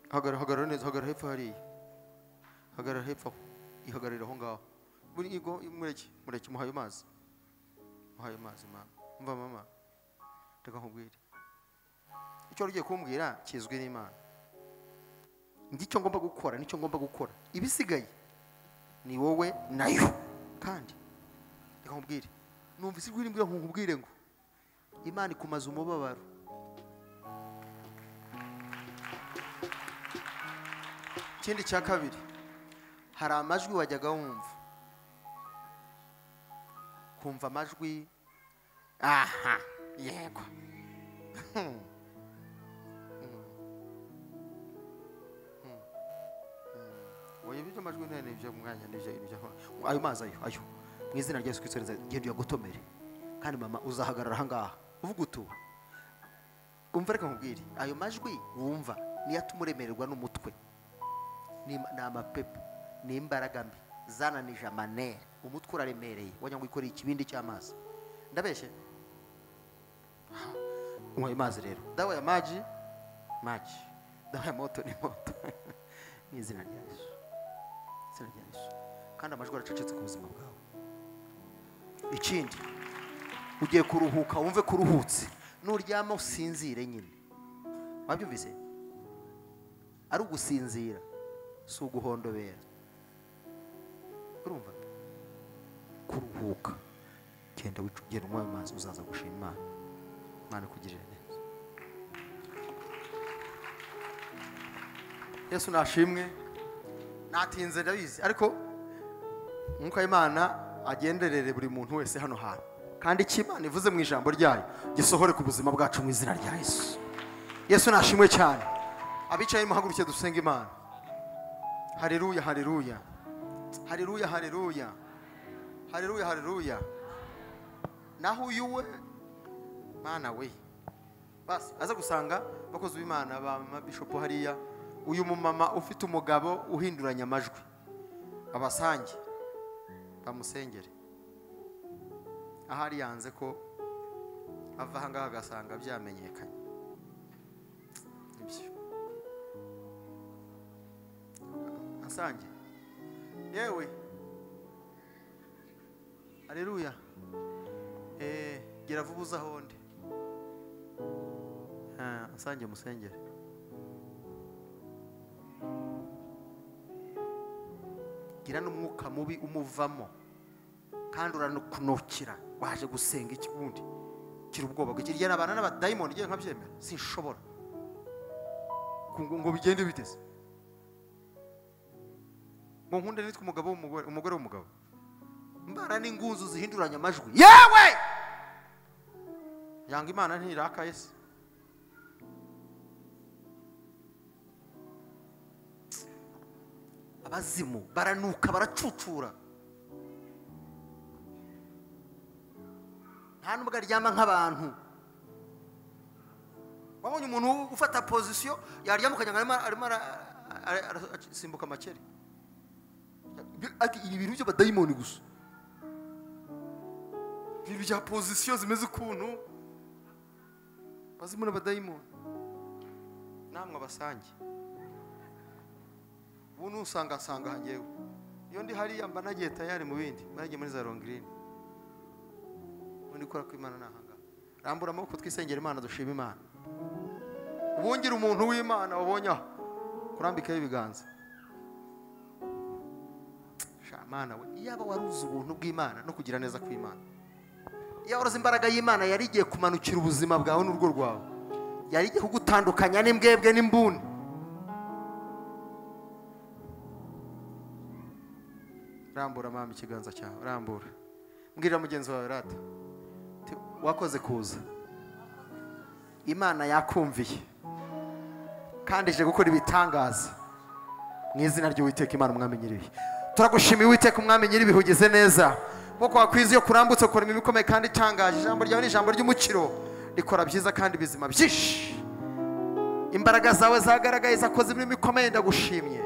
hagarara hagarara neza hagarara hepfo hariya hagarara hepfo aho ihagararira aho ngaho muri igo mureke mureke muhaye amazi muhaye amazi mama mva mama reka nkubwire icyo wari ugiye kumbwira kizwi n'imana ngicyo ngomba gukora nicyo ngomba gukora ibisigaye ni wowe nayo kandi reka nkubwire numva isi iri mbwira nkubwire ngo imana ikumaze umubabaro ikindi cya kabiri hari amajwi wajyaga wumva kumva amajwi aha yego Hmm. Hmm. Hmm. Hmm. oya ibyo majwi ntene ibyo mwanya n'ibyo ibyo ayo mazi ayo ayo mu izina rya Yesu Kristo reza genda uyagotomere kandi mama uzahagarara aha ngaha uvuga utu umva reka nkubwire ayo majwi wumva niyo atuma uremererwa n'umutwe ni im- ni amapepo ni imbaraga mbi zananije amanere umutwe uraremereye wagira ngo wikoreye ikibindi cy'amazi ndabeshye unywa amazi rero dawa ya maji maji Dore moto ni moto mu izina rya yesu izina rya yesu kandi amajwi aracecetse ku buzima bwawe ikindi ugiye kuruhuka wumve ko uruhutse nuryama usinzire nyine wabyumvise ari ugusinzira si uguhondobera urumva kuruhuka genda wicu- genda unywa ayo mazi uzaza gushima imana imana ikugirire neza yesu nashimwe natinze ndabizi ariko umwuka w'imana agenderere buri muntu wese hano hantu kandi icyo imana ivuze mu ijambo ryayo gisohore ku buzima bwacu mu izina rya yesu yesu nashimwe cyane abicaye muhaguruke dusenga imana hareruya hareruya hareruya hareruya hareruya hareruya naho uyuwe mana we basi aza gusanga abakozi b'imana ba bishopu hariya uyu mumama ufite umugabo uhinduranya amajwi abasange bamusengere ahari yanze ko ava aha ngaha agasanga byamenyekanye nibyo asange yewe aleluya Eh, gera vuba uze aho ndi Ah, asange musengere gira n'umwuka mubi umuvamo kandi uranukunukira waje gusenga iki wundi gira ubwoba bw'iki rya n'abana n'abadayimoni ngewe nkabyemera sinshobora Ku- ngo ngo bigende biteze mu nkunda nitwe umugabo w'umugore umugore w'umugabo mbara n'ingunzu zihinduranya amajwi yewe yanga imana ntiraka yesi abazimu baranuka baracucura nta nubwo aryama nk'abantu wabonye umuntu ufata pozisiyo yaryama ukajyanga arimo arimo ara- ara- ara- arasimbuka amakere Ati, ibi bintu by'abadayimoni gusa ibintu bya pozisiyo zimeze ukuntu abazimu n'abadayimoni namwe abasange ubu nusanga asanga hangewe iyo ndi hariya mba nagiye tayari mu bindi mba nagiye muri za rongirini ubundi gukora kw'imana ni ahangaha rambura amaboko twisengera imana dushima imana ubungira umuntu w'imana wabonye aho kurambikaho ibiganza sha mana we iyaba wari uzi ubuntu bw'imana no kugira neza kw'imana iyaba wari uzi imbaraga y'imana yari igiye kumanukira ubuzima bwawe n'urugo rwawe yari igiye kugutandukanya n'imbwebwe n'imbuni rambura mama ikiganza cyawe rambura mbwira mugenzi wawe rata Ti- wakoze kuza imana yakumviye kandi ije gukora ibitangaza mu izina ry'uwiteka imana umwami nyiribihe turagushimiye uwiteka umwami nyiribihe ugeze neza kuko wakwiza iyo kurambutse ukoramo ibikomeye kandi itangaje ijambo ryawe ni ijambo ry'umukiro rikora byiza kandi bizima byinshi imbaraga zawe zagaragaye zakoze ibintu bikomeye ndagushimye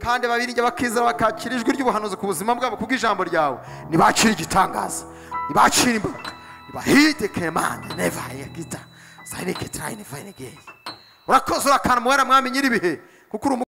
kandi ababiringe bakizera bakakira ijwi ry'ubuhanuzi ku buzima bwabo kubw'ijambo ryawe ntibakire igitangaza ntibakire imbaraga ntibahide kemande neva yagita sayinike tarayini vayinigeye urakoze urakana umuhera mwami nyiribihe kuko uri umu-